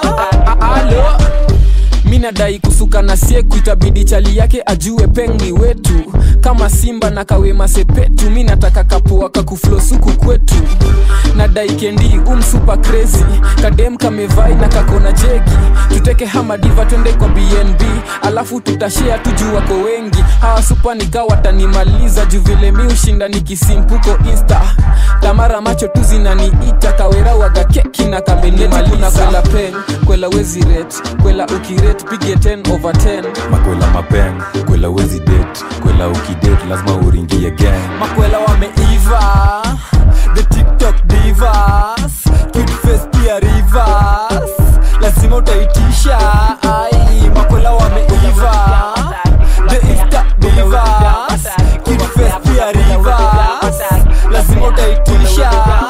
alo mi nadai kusuka na sieku itabidi chali yake ajue pengi wetu kama simba na kawema sepetu mi nataka kapua kakuflosuku kwetu nadai kendi umsupa crazy kadem kamevai na kakona jegi tuteke hamadiva twende kwa bnb alafu tutashea tuju wako wengi hawa supa nika watanimaliza juu vile mi ushinda nikisimpuko insta tamara macho tu zinaniita kawera waga keki na kamenimaliza kwela pen kwela wezi ret kwela ukiret pige 10 over 10 makwela mapen kwela wezi det kwela ukidet lazima uringie gang makwela wameiva the tiktok divas cute face pia rivers lazima utaitisha ai makwela wameiva the insta divas cute face pia rivers lazima utaitisha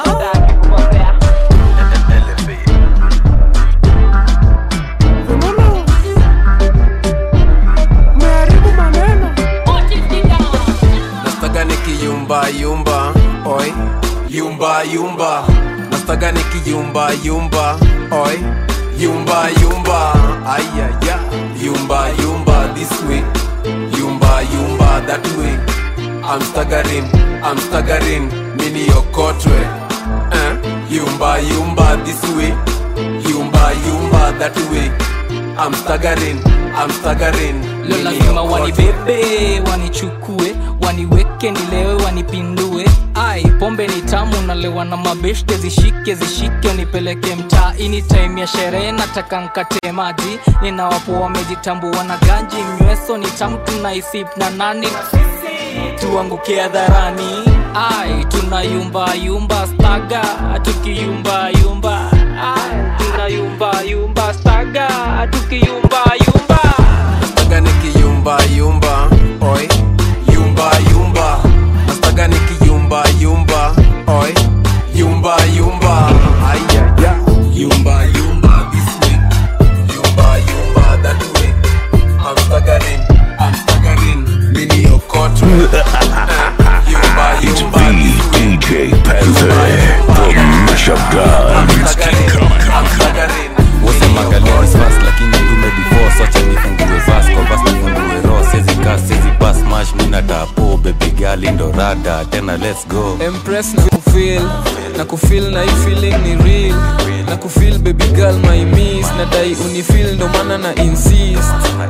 nastaga nikiyumba yumba oi yumba yumba nastaga nikiyumba yumba oi yumba yumba ayaya yumba yumba this way yumba yumba that way i'm staggering i'm staggering mini okotwe eh? yumba yumba this way yumba yumba that way i'm staggering i'm staggering leo lazima wanibebe wanichukue waniweke nilewe wanipindue ai pombe ni tamu nalewa na mabeshte zishike zishike nipeleke mtaa ini time ya sherehe nataka nkate maji ninawapo wamejitambua na ganji nyweso ni tamu tunaisip na nani tuanguke hadharani ai tunayumba yumba staga tukiyumba yumba ai tunayumba yumba staga tukiyumba yumba nastaga nikiyumba yumba oi yumba yumba nastaga nikiyumba yumba oi yumba yumba ayaya yumba yumba this way yumba yumba that way i'm staggering i'm staggering mini okotwe yumba It's yumba the DJ Panther, the mashup god. wasemaga ladies first lakini ndume before socha nifungue vas kwa vas nifungue ro sezi kas sezi pas mash mina tapo baby gali ndo rada tena let's go empress na kufil na kufil na hii feeling ni real na kufil baby girl my miss nadai unifil ndo maana na insist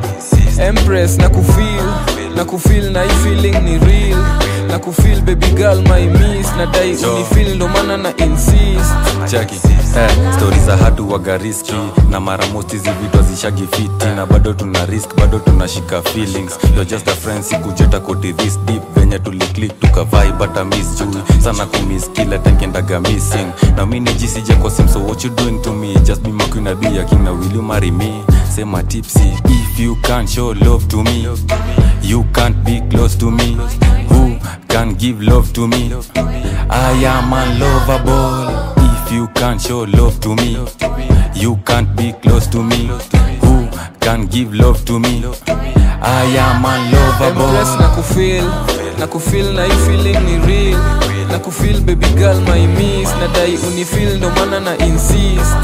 empress na kufil na kufil na hii feeling ni real na kufil baby girl my miss nadai unifil ndo maana na insist chaki eh, stori za hatu waga riski na mara most hizi vitu hazishagi fiti na bado tuna risk bado tunashika feelings You're just a friend sikujeta koti this deep venye tuliclik tukavai bata miss jui sana kumiss kila tankendaga missing na mi nijisija kwa sim so what you doing to me just be my queen I'll be your king now will you marry me sema tipsy if you can't show love to me you can't be close to me who can give love to me I am unlovable if you can't show love to me you can't be close to me who can give love to me I am empress na unlovable kufil na kufil na hii feeling ni real na kufil baby girl my miss nadai unifil ndo maana na insist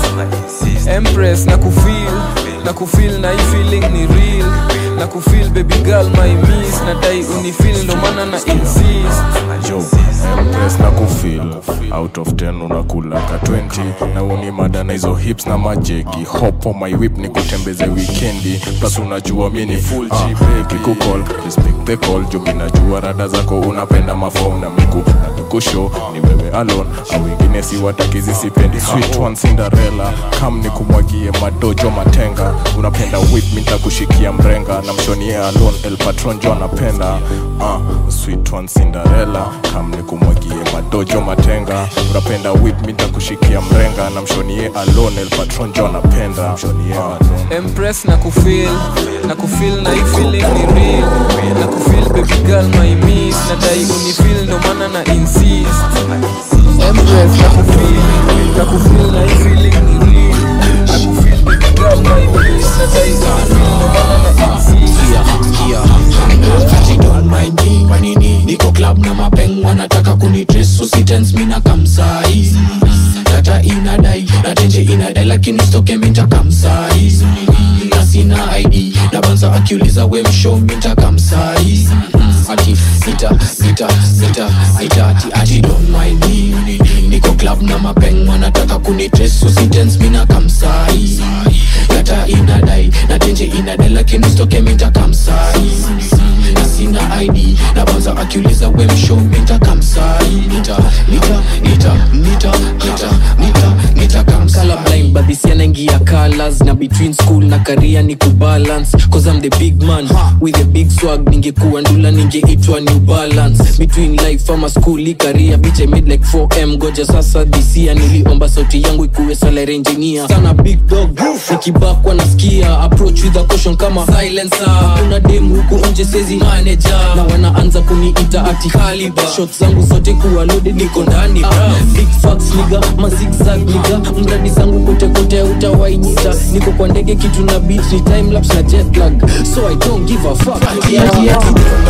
empress na kufil na kufil na hii feeling ni real na kufil baby girl my miss nadai unifil ndo maana na insist yo empress na kufil out of 10 unakulaka 20 na uni mada na hizo hips na majegi hop on my whip ni kutembeze wikendi plus unajua mi ni full G baby kukol respect the call jo mi najua rada zako unapenda mafom na miku na mikusho ni wewe alone au wengine si watakizi sipendi sweet one cinderella kam ni kumwagie madojo matenga unapenda whip mi nitakushikia mrenga na mshonie alone el patron jo anapenda uh, sweet one cinderella kam ni kumwagie madojo matenga unapenda whip mi nitakushikia mrenga na mshonie alone el patron jo anapenda mshonie alone empress na kufil na kufil na hii feeling ni real na kufil baby girl my miss nadai unifil ndo maana na insist empress na kufil na kufil na hii feeling ni real na kufil baby girl my miss nadai unifil ndo maana na insist manini niko club na mapeng wanataka kunitres usitens mina kamsai data inadai na tenje inadai lakini stoke minta kamsai na sina id na banza akiuliza we msho minta kamsai ati nita nita nita nita ati ati don't mind me niko club na mapeng wanataka kunitres usitens mina kamsai data inadai na tenje inadai lakini stoke minta kamsai na sina id na banza akiuliza we msho minta kamsai nita nita nita nita nita nita nita kamsai colorblind but this yanaingia colors na between school na career ni kubalance cause I'm the big man with a big swag ningekuwa ndula ningeitwa new balance between life ama school i career bitch I made like 4m goja sasa this year niliomba sauti yangu ikuwe salary engineer sana big dog nikibakwa nasikia approach with a caution kama silencer kuna dem huku nje sezi manager na wanaanza kuniita ati caliber shots zangu zote kuwa loaded niko ndani bra big facts niga ma zigzag niga mradi zangu kote kote utawainita niko kwa ndege kitu na beat ni time lapse na jet lag so I don't give a fuck yeah, yeah.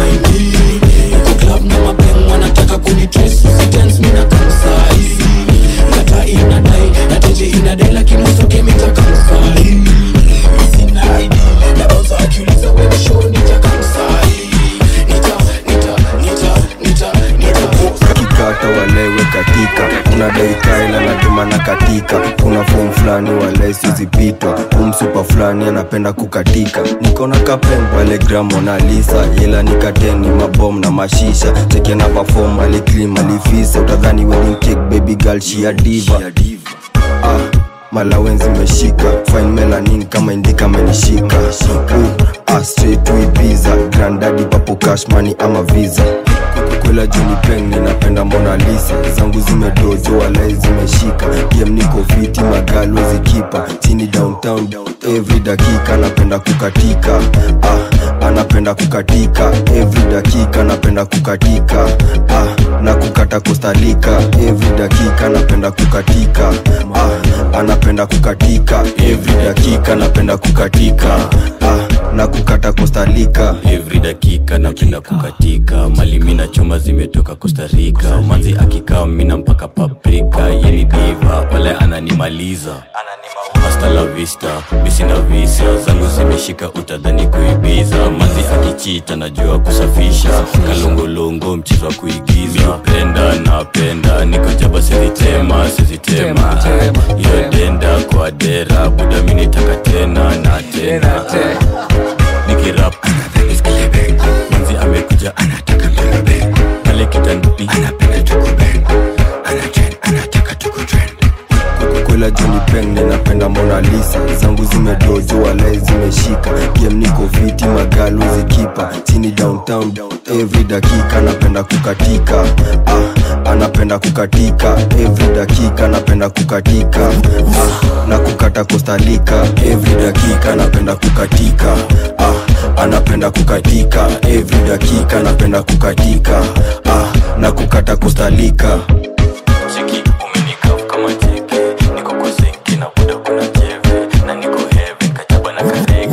niko club na mapeng wanataka kunitres usitens mina kamsai data inadai na tenje inadai lakini stoke minta kamsai sina id na banza akiuliza we msho nita kamsai nita nita nita nita nita kikata walewe katika kuna daikaila natuma na katika kuna fom fulani walai sizipitwa umsupa fulani anapenda kukatika nikona kapen pale gramonalisa ila nikateni mabom na mashisha cheke na pafom aliklim alifisa utadhani wedding cake baby girl shia diva ah, malawenzi meshika fine melanin kama indika amenishika uh, ah, straight to Ibiza grandadi papo cash money ama visa kwela juni peng ninapenda mona lisa zangu zimedojo walai zimeshika game niko fiti magalo zikipa chini downtown every dakika napenda kukatika ah, anapenda kukatika every dakika napenda kukatika ah, na kukata kostalika every dakika napenda kukatika ah, anapenda kukatika every dakika napenda kukatika ah, na kukata kostalika every dakika napenda kukatika mali mina chuma zimetoka kostarika manzi akikaa mina mpaka paprika yeni diva pale ananimaliza hasta la vista misina visa zangu zimeshika utadhani kuibiza manzi akichita najua kusafisha kalongolongo mchezo wa kuigiza penda napenda niko jaba sizitema sizitema iyo denda dera buda mi nitaka tena na tena nikirap manzi amekuja anataka mbebe pale kitandani anapenda tukubeng kwela joni peng ninapenda mona lisa zangu zimedojo walai zimeshika game niko fiti magalu zikipa chini downtown every dakika napenda kukatika ah, anapenda kukatika every dakika napenda kukatika ah, na kukata kostalika every dakika napenda kukatika ah, anapenda kukatika every dakika napenda kukatika ah, na kukata kostalika cheki umenikaf kama jeke niko kwa zinki na buda kuna jeve na niko heaven kajaba na karege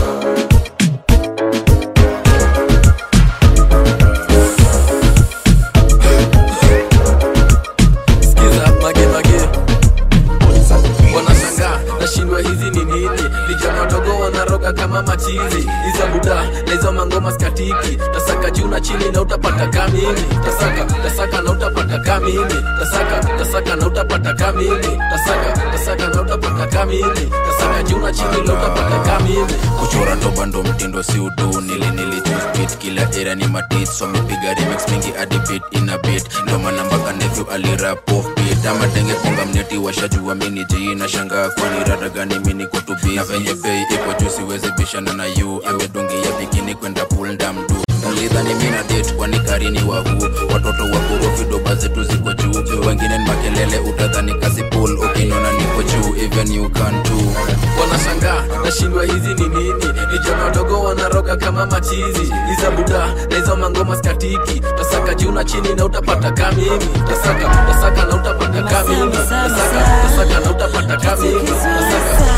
Sikiza mage mage wanashangaa nashindwa hizi ni nini vijana wadogo wanaroga kama machizi hizo buda na hizo mangoma skatiki tasaka juu na chini na utapata kamini tasaka tasaka na utapata kamini tasaka tasaka na utapata kamini tasaka tasaka na utapata kamini tasaka juu na chini na utapata kamini kuchora ndo bando mtindo si udu nili nili chuspit kila era ni matit so mipiga remix mingi hadi beat ina beat ndo maana mpaka nephew alirap off beat ama denge konga mneti washajua mini ji na shanga kwani rada gani mini kutubi na venye bei iko juu siwezi bishana na yu amedungia bikini kwenda pool ndamdu mlidhani mina date kwani karini wahu watoto wa korofi doba zetu ziko juu wengine ni makelele utadhani kasi pool ukinona niko juu even you can too wanashangaa nashindwa hizi ni nini vijana wadogo wanaroga kama machizi iza buda na hizo mangoma skatiki tasaka juu na chini na utapata kamini tasaka tasaka na utapata kamini tasaka tasaka na utapata kamini tasaka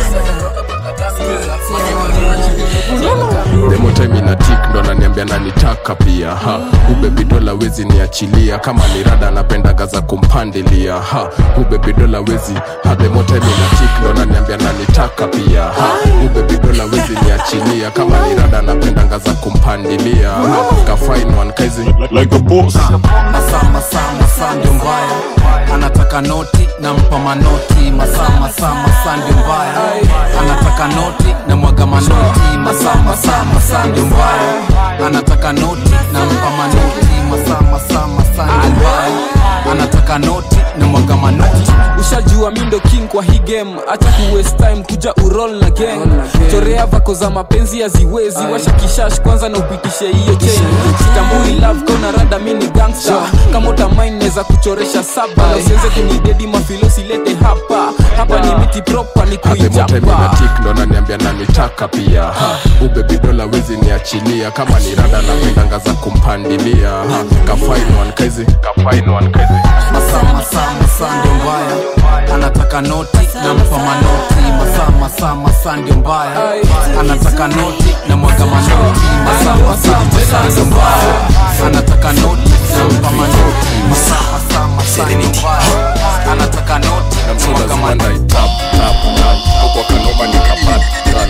demotime ina tik ndo ananiambia nanitaka pia ha ubebidola wezi niachilia kama ni rada napendaga za kumpandilia ha ubebidola wezi ha demotime ina tik ndo ananiambia nanitaka pia ha ubebidola wezi niachilia kama ni rada napendaga za kumpandilia ha kafain one kaizi like a boss masaa masaa masaa ndio mbaya anataka noti nampa manoti masaa masaa masaa ndio mbaya anataka noti na mwaga manoti masaa masaa masaa ndio mbaya anataka noti nampa manoti masaa masaa masaa ndio mbaya anataka noti na mwaga manoti ushajua mi ndo king kwa hii game acha ku waste time kuja urol na gang chorea vako za mapenzi haziwezi washa kishash kwanza na upitishe hiyo chain sitambui love kona rada mi ni gangster kama utamain neza kuchoresha saba na usiweze kunidedi mafilosi lete hapa hapa ni miti proper ni kuijapa ademoteminatik ndo naniambia nanitaka pia ha ubebidola wezi niachilia kama ni rada napendanga za kumpandilia ha kafain one kaizi kafain one kaizi masaa masaa masaa ndio mbaya anataka noti nampa manoti masaa masaa masaa ndio mbaya anataka noti na mwaga manoti masaa masaa masaa ndio mbaya anataka noti nampa manoti masaa masaa masaa ndio mbaya anataka noti na mwaga manoti kwa kanoma nikapat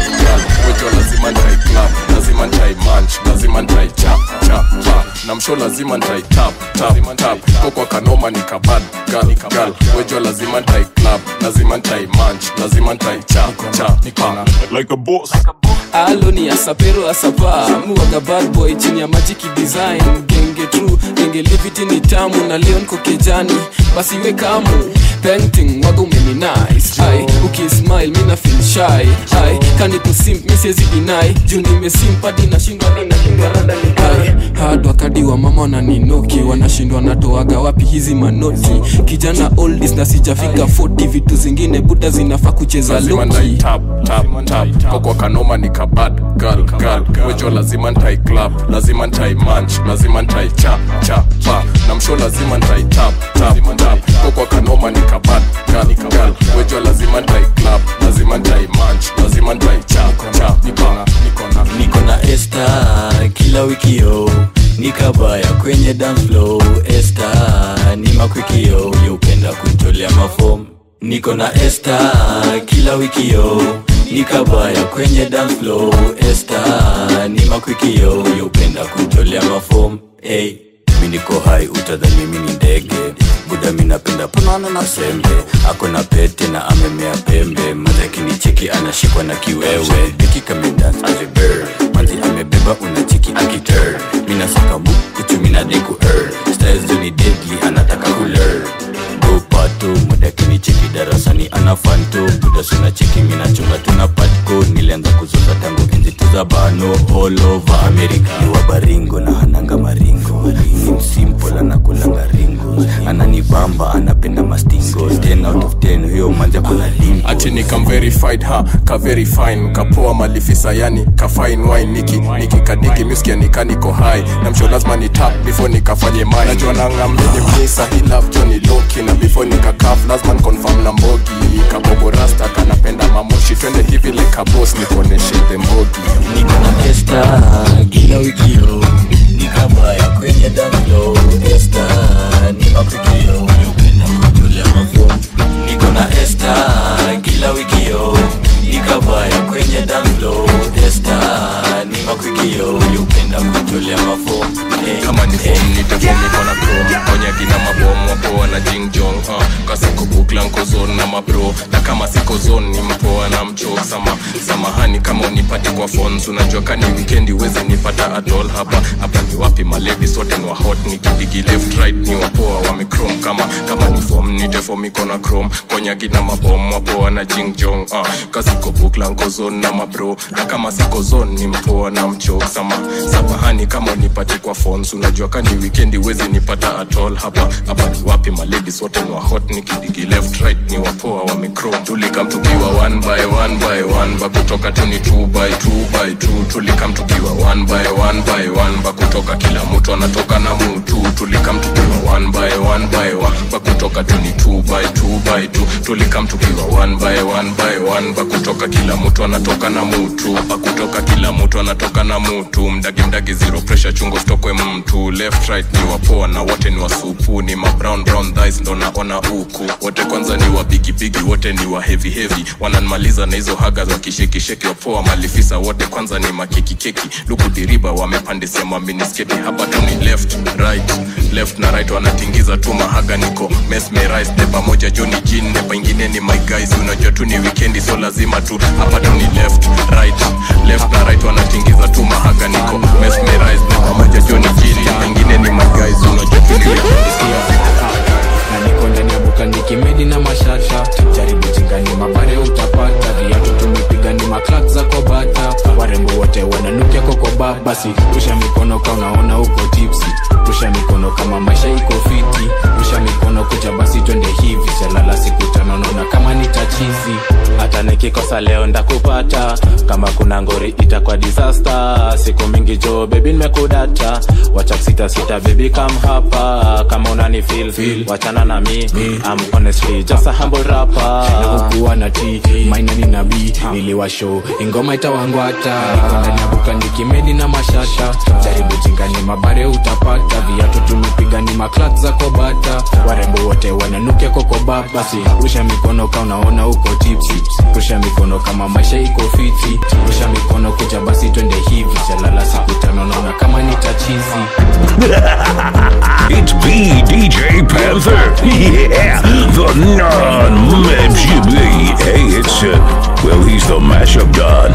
wejo lazima ntai club lazima ntai manch lazima ntai chap chap chap na msho lazima ntai tap tap tap kwa kwa kanoma nikabad gal gal wejo lazima ntai club lazima ntai manch lazima ntai chap chap like a boss alo ni asapero asapa muwaga bad boy chini ya majiki design genge true genge liviti ni tamu na leo niko kejani basi we kamu painting waga umeni nice ai ukismile mina feel shy ai kani kusimp mi siwezi deny juu nimesimpadi nashindwa ni nashindwa rada ni ai hard wakadi wa mama wananinoki wanashindwa natoaga wapi hizi manoti kijana oldis na sijafika 40 vitu zingine buda zinafaa kucheza lazima loki ntai tap tap tap kwa kwa kanoma nikabad gal gal wejo lazima ntai club lazima ntai manch lazima ntai chap chap pa na msho lazima ntai tap tap tap kwa kwa kanoma nikabad gal gal wejo lazima ntai club lazima ntai manch lazima ntai chap chap pa niko na este kila wikio nikabaya kwenye dance flow este ni makwikio yeupenda kuntolea mafom niko na este kila wikio nikabaya kwenye dance flow este ni makwikio yeupenda kuntolea mafom hey. mi niko hai utadhani mi ni ndege buda mi napenda punana na sembe ako na pete na amemea pembe mazakini cheki anashikwa na kiwewe biki kamedans aliber manzi amebeba una chiki akiter mi nasaka bukuchu mi nadeku er styles joni deadly anataka kuler pato mudakini cheki darasani ana fanto budasuna cheki minachunga tuna patko nilianza kuzuza tangu enzi tuza bano all over america ni wa baringo na hananga maringo ni msimple anakulanga ringo ananibamba anapenda mastingo 10 out of 10 huyo manja kuna limbo ati nikam verified ha ka very fine kapoa malifisa yani ka fine wine niki niki kadiki miskia nikaniko high na msho lazima ni tap before nikafanye mine najua nangamini mnisa hi love Johnny Loki na before nikakaf lazima confirm na mbogi kabobo rasta kanapenda mamoshi twende hivi like a boss nikuoneshe the mbogi niko na esta kila wikio nikabaya kwenye damlo esta ni matukio upenda kutolea mafomu niko na esta kila wikio nikabaya kwenye damlo esta ni makwikio upenda kutolea mafomu kama ni fom nitefomiko na chrome onyagi na mabomu wapoa na jingjong uh, kasiko bukla nkozon na mabro na kama siko zon ni mpoa na mchok sama samahani kama unipate kwa phones unajua kani wikendi wezi nipata atol hapa hapa ni wapi maledi sote ni wa hot nikidigi left right ni wapoa wamechrome kama kama ni fom nitefomiko na chrome konyagi na mabomu wapoa na jingjong uh, kasiko bukla nkozon na mabro na kama siko zon ni mpoa na mchok sama samahani kama unipate kwa phones unajua kani wikendi wezi nipata atol hapa hapa ni wapi maladies wote ni wa hot nikidigi left right ni wapoa wamechrome tulikam tukiwa one by one by one ba kutoka tu ni two by two by two tulikam tukiwa one by one by one ba kutoka kila mtu anatoka na mutu tulikam tukiwa one by one by one ba kutoka tu ni two by two by two tulikam tukiwa one by one by one ba kutoka kila mtu anatoka na mutu ba kutoka kila mtu anatoka na mutu mdagi mdagi zero pressure chungo stokwe mtu left right ni wapoa na wote ni wasupu ni ma brown brown thighs ndo naona huku wote kwanza ni wa bigi bigi wote ni wa heavy heavy wananmaliza na hizo haga za kishekisheki wapoa malifisa wote kwanza ni makeki keki luku diriba wamepandisia maminisketi hapa tu ni left right left na right wanatingiza tu mahaga niko mesmerized ne pamoja juu ni jin ne pengine ni my guys unajua tu ni weekendi so lazima tu hapa tu ni left right left na right wanatingiza tu mahaga niko mesmerized ne pamoja juu ni jin ne pengine ni my guys unajua tu ni weekendi na niko ndani ya buka nikimedi na mashasha jaribu jingani mabare utapata viatu tumepiga ni maklak za kobata warembo wote wananukia kokoba basi rusha mikono ka unaona uko tipsi rusha mikono kama maisha iko fiti rusha mikono kuja basi twende hivi chalala siku tano naona kama ni tachizi hata nikikosa leo ndakupata kama kuna ngori itakuwa disaster siku mingi jo bebi nimekudata wacha kusita sita bebi kam hapa kama unani feel, feel. wachana na mi I'm honestly just a humble rapper nakukuwa na t maina ni nabii niliwasho ingoma itawangwata niko ndani ya buka nikimedi na mashasha jaribu jingani mabare utapata viatu tumepiga ni maklak za kobata warembo wote wananukia kokoba basi rusha mikono ka unaona uko tipsi rusha mikono kama maisha iko fiti rusha mikono kuja basi twende hivi chalala siku tano naona kama ni tachizi It's B DJ Panther. Yeah, the non Mejibi. Hey, it's uh, well, he's the mashup god.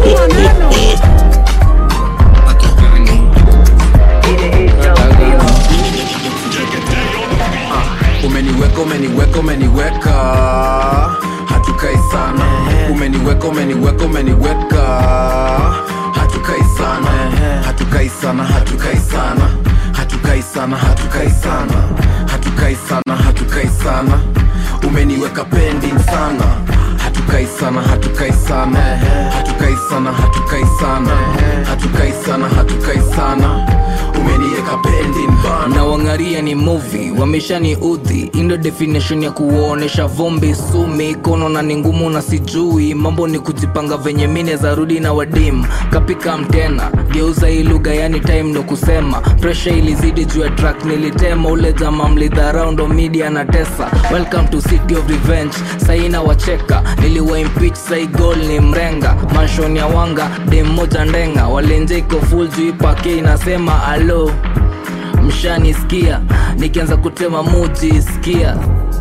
umeniweka umeniweka umeniweka hatukai sana umeniweka umeniweka umeniweka hatukai sana hatukai sana hatukai sana hatukai sana hatukai sana hatukai sana hatukai sana umeniweka pending sana hatukai sana hatukai sana hatukai sana hatukai sana hatukai sana hatukai sana umeniweka pending bana na wangaria ni movie wameshani udhi indo definition ya kuonesha vumbi sumi kono na ni ngumu na sijui mambo ni kujipanga venye mine za rudi na wadim kapika mtena geuza hii lugha yani time ndo kusema presha ilizidi juu ya track nilitema ule jama mlidharau ndo media na tesa welcome to city of revenge saina wacheka niliwa impeach sai gol ni mrenga manshon ya wanga dem moja ndenga walenje iko full juu ipake inasema alo mshanisikia nikianza kutema muji sikia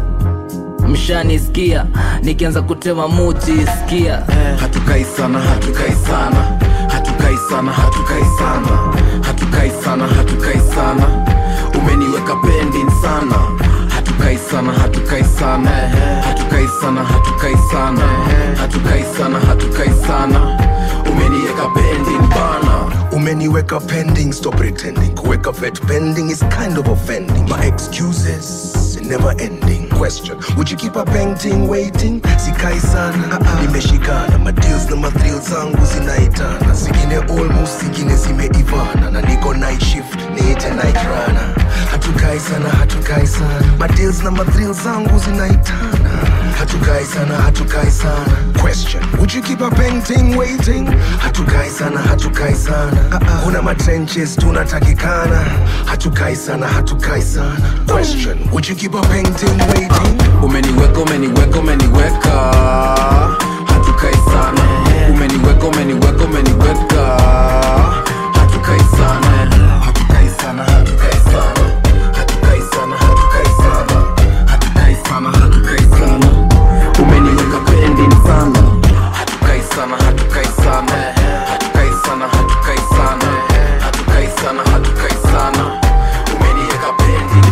mshanisikia nikianza kutema muji sikia hatukai sana hatukai sana hatukai sana hatukai sana hatukai sana hatukai sana umeniweka pending sana hatukai sana hatukai sana hatukai sana hatukai sana hatukai sana hatukai sana umeniweka pending bana umeniweka pending stop pretending kuweka vet pending is kind of offending my excuses never ending question would you keep a painting waiting sikai sana nimeshikana madeals na mathrill zangu zinaitana zingine almost zingine zimeivana na niko night shift niite night runner hatukai sana hatukai sana madeals na mathrill zangu zinaitana hatukai sana hatukai sana question would you keep a painting waiting hatukai sana hatukai sana kuna matrenches tunatakikana hatukai sana hatukai sana question would you keep a painting waiting umeniweka umeniweka umeniweka hatukai sana umeniweka umeniweka umeniweka hatukai sana hatukai sana hatukai sana hatukai sana hatukai sana hatukai sana hatukai sana umeniweka pending sana hatukai sana hatukai sana hatukai sana hatukai sana hatukai sana hatukai sana umeniweka pending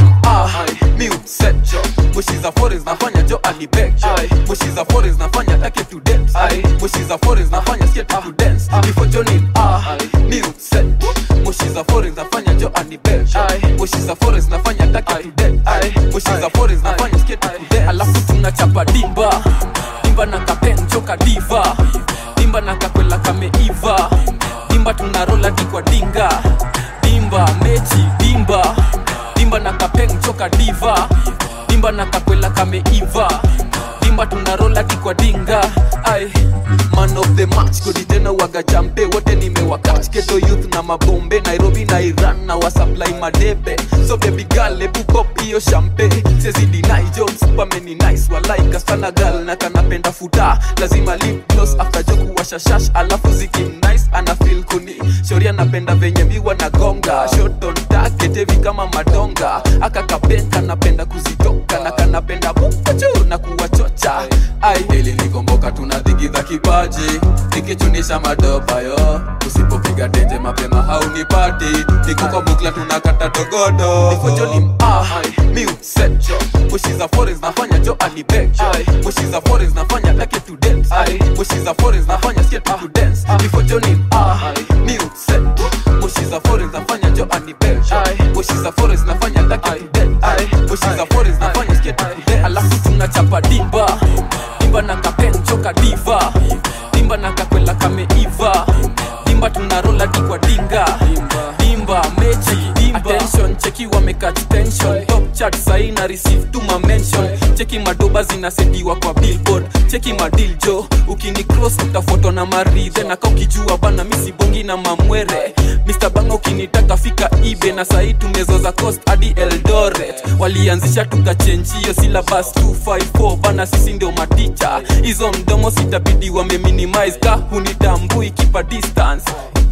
Ah, mi upset jo mushiza forest nafanya jo alibek jo mushiza forest nafanya take to dance mushiza forest nafanya skate to dance before joining ah mi upset mushiza forest nafanya jo alibek jo mushiza forest nafanya take to dance mushiza forest nafanya skate to dance alafu tunachapa dimba dimba na kapen joka diva dimba na kakwela kameiva dimba tunarola dikwa dinga dimba mechi dimba dimba na kapeng choka diva dimba na kakwela kameiva dimba tunarola dikwa dinga ai man of the match kodi tena waga jampe wote nimewakach keto youth na mabombe nairobi na iran na wasupply madebe so baby girl ebu pop hiyo champe sezidi nai jo msupameni nice walaika sana gal na kanapenda futa lazima lip gloss after joku washashash alafu ziki nice ana feel kuni shori anapenda venye miwa na gonga shot on target heavy kama madonga aka kapenka napenda kuzitoka na kanapenda bukuchu na kuwachocha ai ili nikomboka tunadhigidha kipaji nikichunisha madopa yo usipopiga tenje mapema haunipati niko kwa bukla tunakata dogodo nifojolim ah mi upset jo mushiza forest nafanya jo alibek jo mushiza forest nafanya take to dance mushiza forest nafanya skate to dance nifojolim ah mi upset mushiza forest nafanya jo alibek jo mushiza forest nafanya take to dance mushiza forest nafanya skate to dance alafu tunachapa dimba dimba na kapen choka diva dimba na kakwela kameiva dimba tunarola dikwa dinga dimba mechi attention cheki wamekach tension top chat sahi na receive tu ma mention cheki madoba zinasediwa kwa billboard cheki madil jo ukini cross utafoto na maridhe na ka ukijua bana misibongi na mamwere Mr. banga ukinitaka fika ibe na sahi tumezoza coast hadi eldoret walianzisha tukachenjio silabas 254 bana sisi ndio maticha hizo mdomo sitabidi wameminimize ka hunitambui kipa distance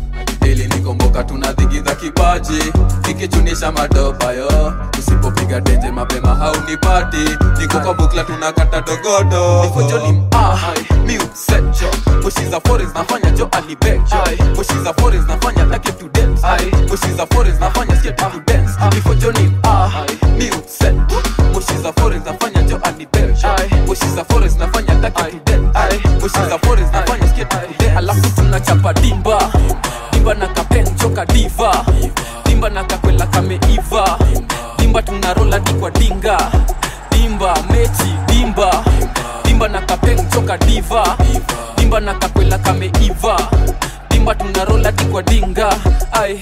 ili nikomboka tunadhigidha kipaji nikichunisha madopa yo usipopiga denje mapema haunipati niko kwa bukla tunakata dogodo nifojolim ah mi upset jo mushiza forest nafanya jo alibek jo mushiza forest nafanya take to dance mushiza forest nafanya skate to dance nifojolim ah mi upset mushiza forest nafanya jo alibek jo mushiza forest nafanya take to dance mushiza forest nafanya skate to dance alafu tunachapa dimba dimba na kapen choka diva dimba na kakwela kameiva dimba tunarola dikwa dinga dimba mechi dimba dimba na kapen choka diva dimba na kakwela kameiva dimba tunarola dikwa dinga ai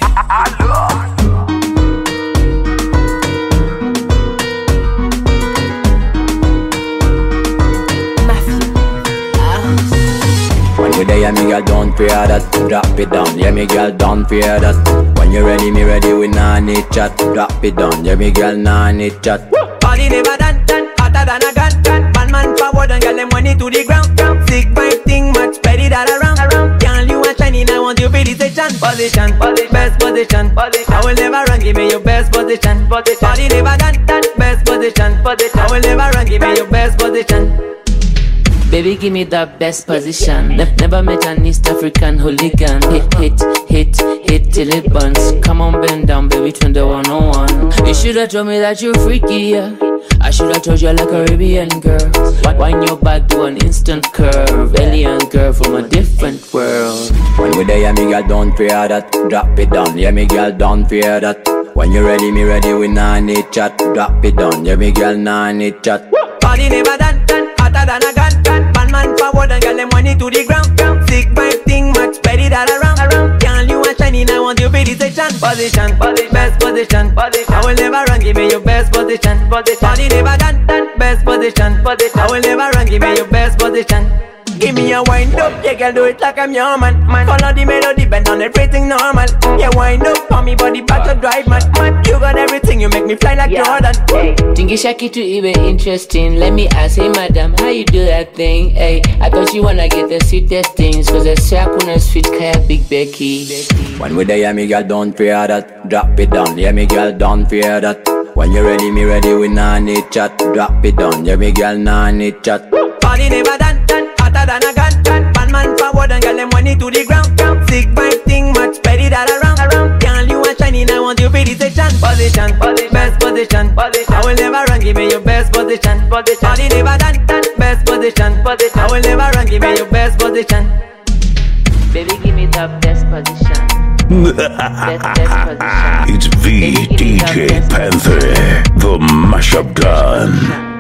When you there, yeah, me girl, don't fear that. Drop it down, yeah, me girl, don't fear that. When you ready, me ready, we nah need chat. Drop it down, yeah, me girl, nah need chat. Body never done, done, hotter than a gun, gun. Man, man forward and get them money to the ground, ground. Sick vibe thing, much better that around, around. Girl, you are shining, I want you for the station. Position, position, best position. position. I will never run, give me your best position. Body never done, done, best position. I will never run, give me your best position. Baby, give me the best position. Ne- never met an East African hooligan. Hit, hit, hit, hit till it burns. Come on, bend down, baby, turn the one on one. You should've told me that you're freaky, yeah. I should've told you I like Caribbean girls. Wi- Wind your back, do an instant curve. Alien girl from a different world. When we there, yeah, me girl, don't fear that. Drop it down, yeah, me girl, don't fear that. When you ready, me ready, we nah need chat. Drop it down, yeah, me girl, nah need chat. Body never done, done, hotter than a gun, gun. Man, man forward and get them money to the ground. Sick vibe thing, much spread it all around. around. Girl, you are shining, I want you be the section. Position, position, best position. position. I will never run, give me your best position. position. Body never done, done, best position. position. I will never run, give me your best position. Give me a wind up, yeah, girl, do it like I'm your man. man. Follow the melody, bend on everything normal. Yeah, wind up, for me body back to drive, man. man. You got everything, you make me fly like Jordan. Tingisha kitu iwe interesting Let me ask, hey madam, how you do that thing? Hey, I thought you wanna get the sweetest things Cause I say I couldn't sweet kaya Big Becky When we there, yeah, me girl, don't fear that. Drop it down, yeah, me girl, don't fear that. When you ready, me ready, we nah need chat. Drop it down, yeah, me girl, nah need chat. Body never done, done, hotter than a gun, gun. Man, man forward and get them money to the ground. ground. Sick vibe thing, much spread it all around. around. Girl, you are shining, I want you be the section. Position, position, best position. position. I will never run, give me your best position. position. Body never done, done, best position. position. I will never run, give me your best position. Baby, give me the best position it's VDJ Panther, the mashup gun.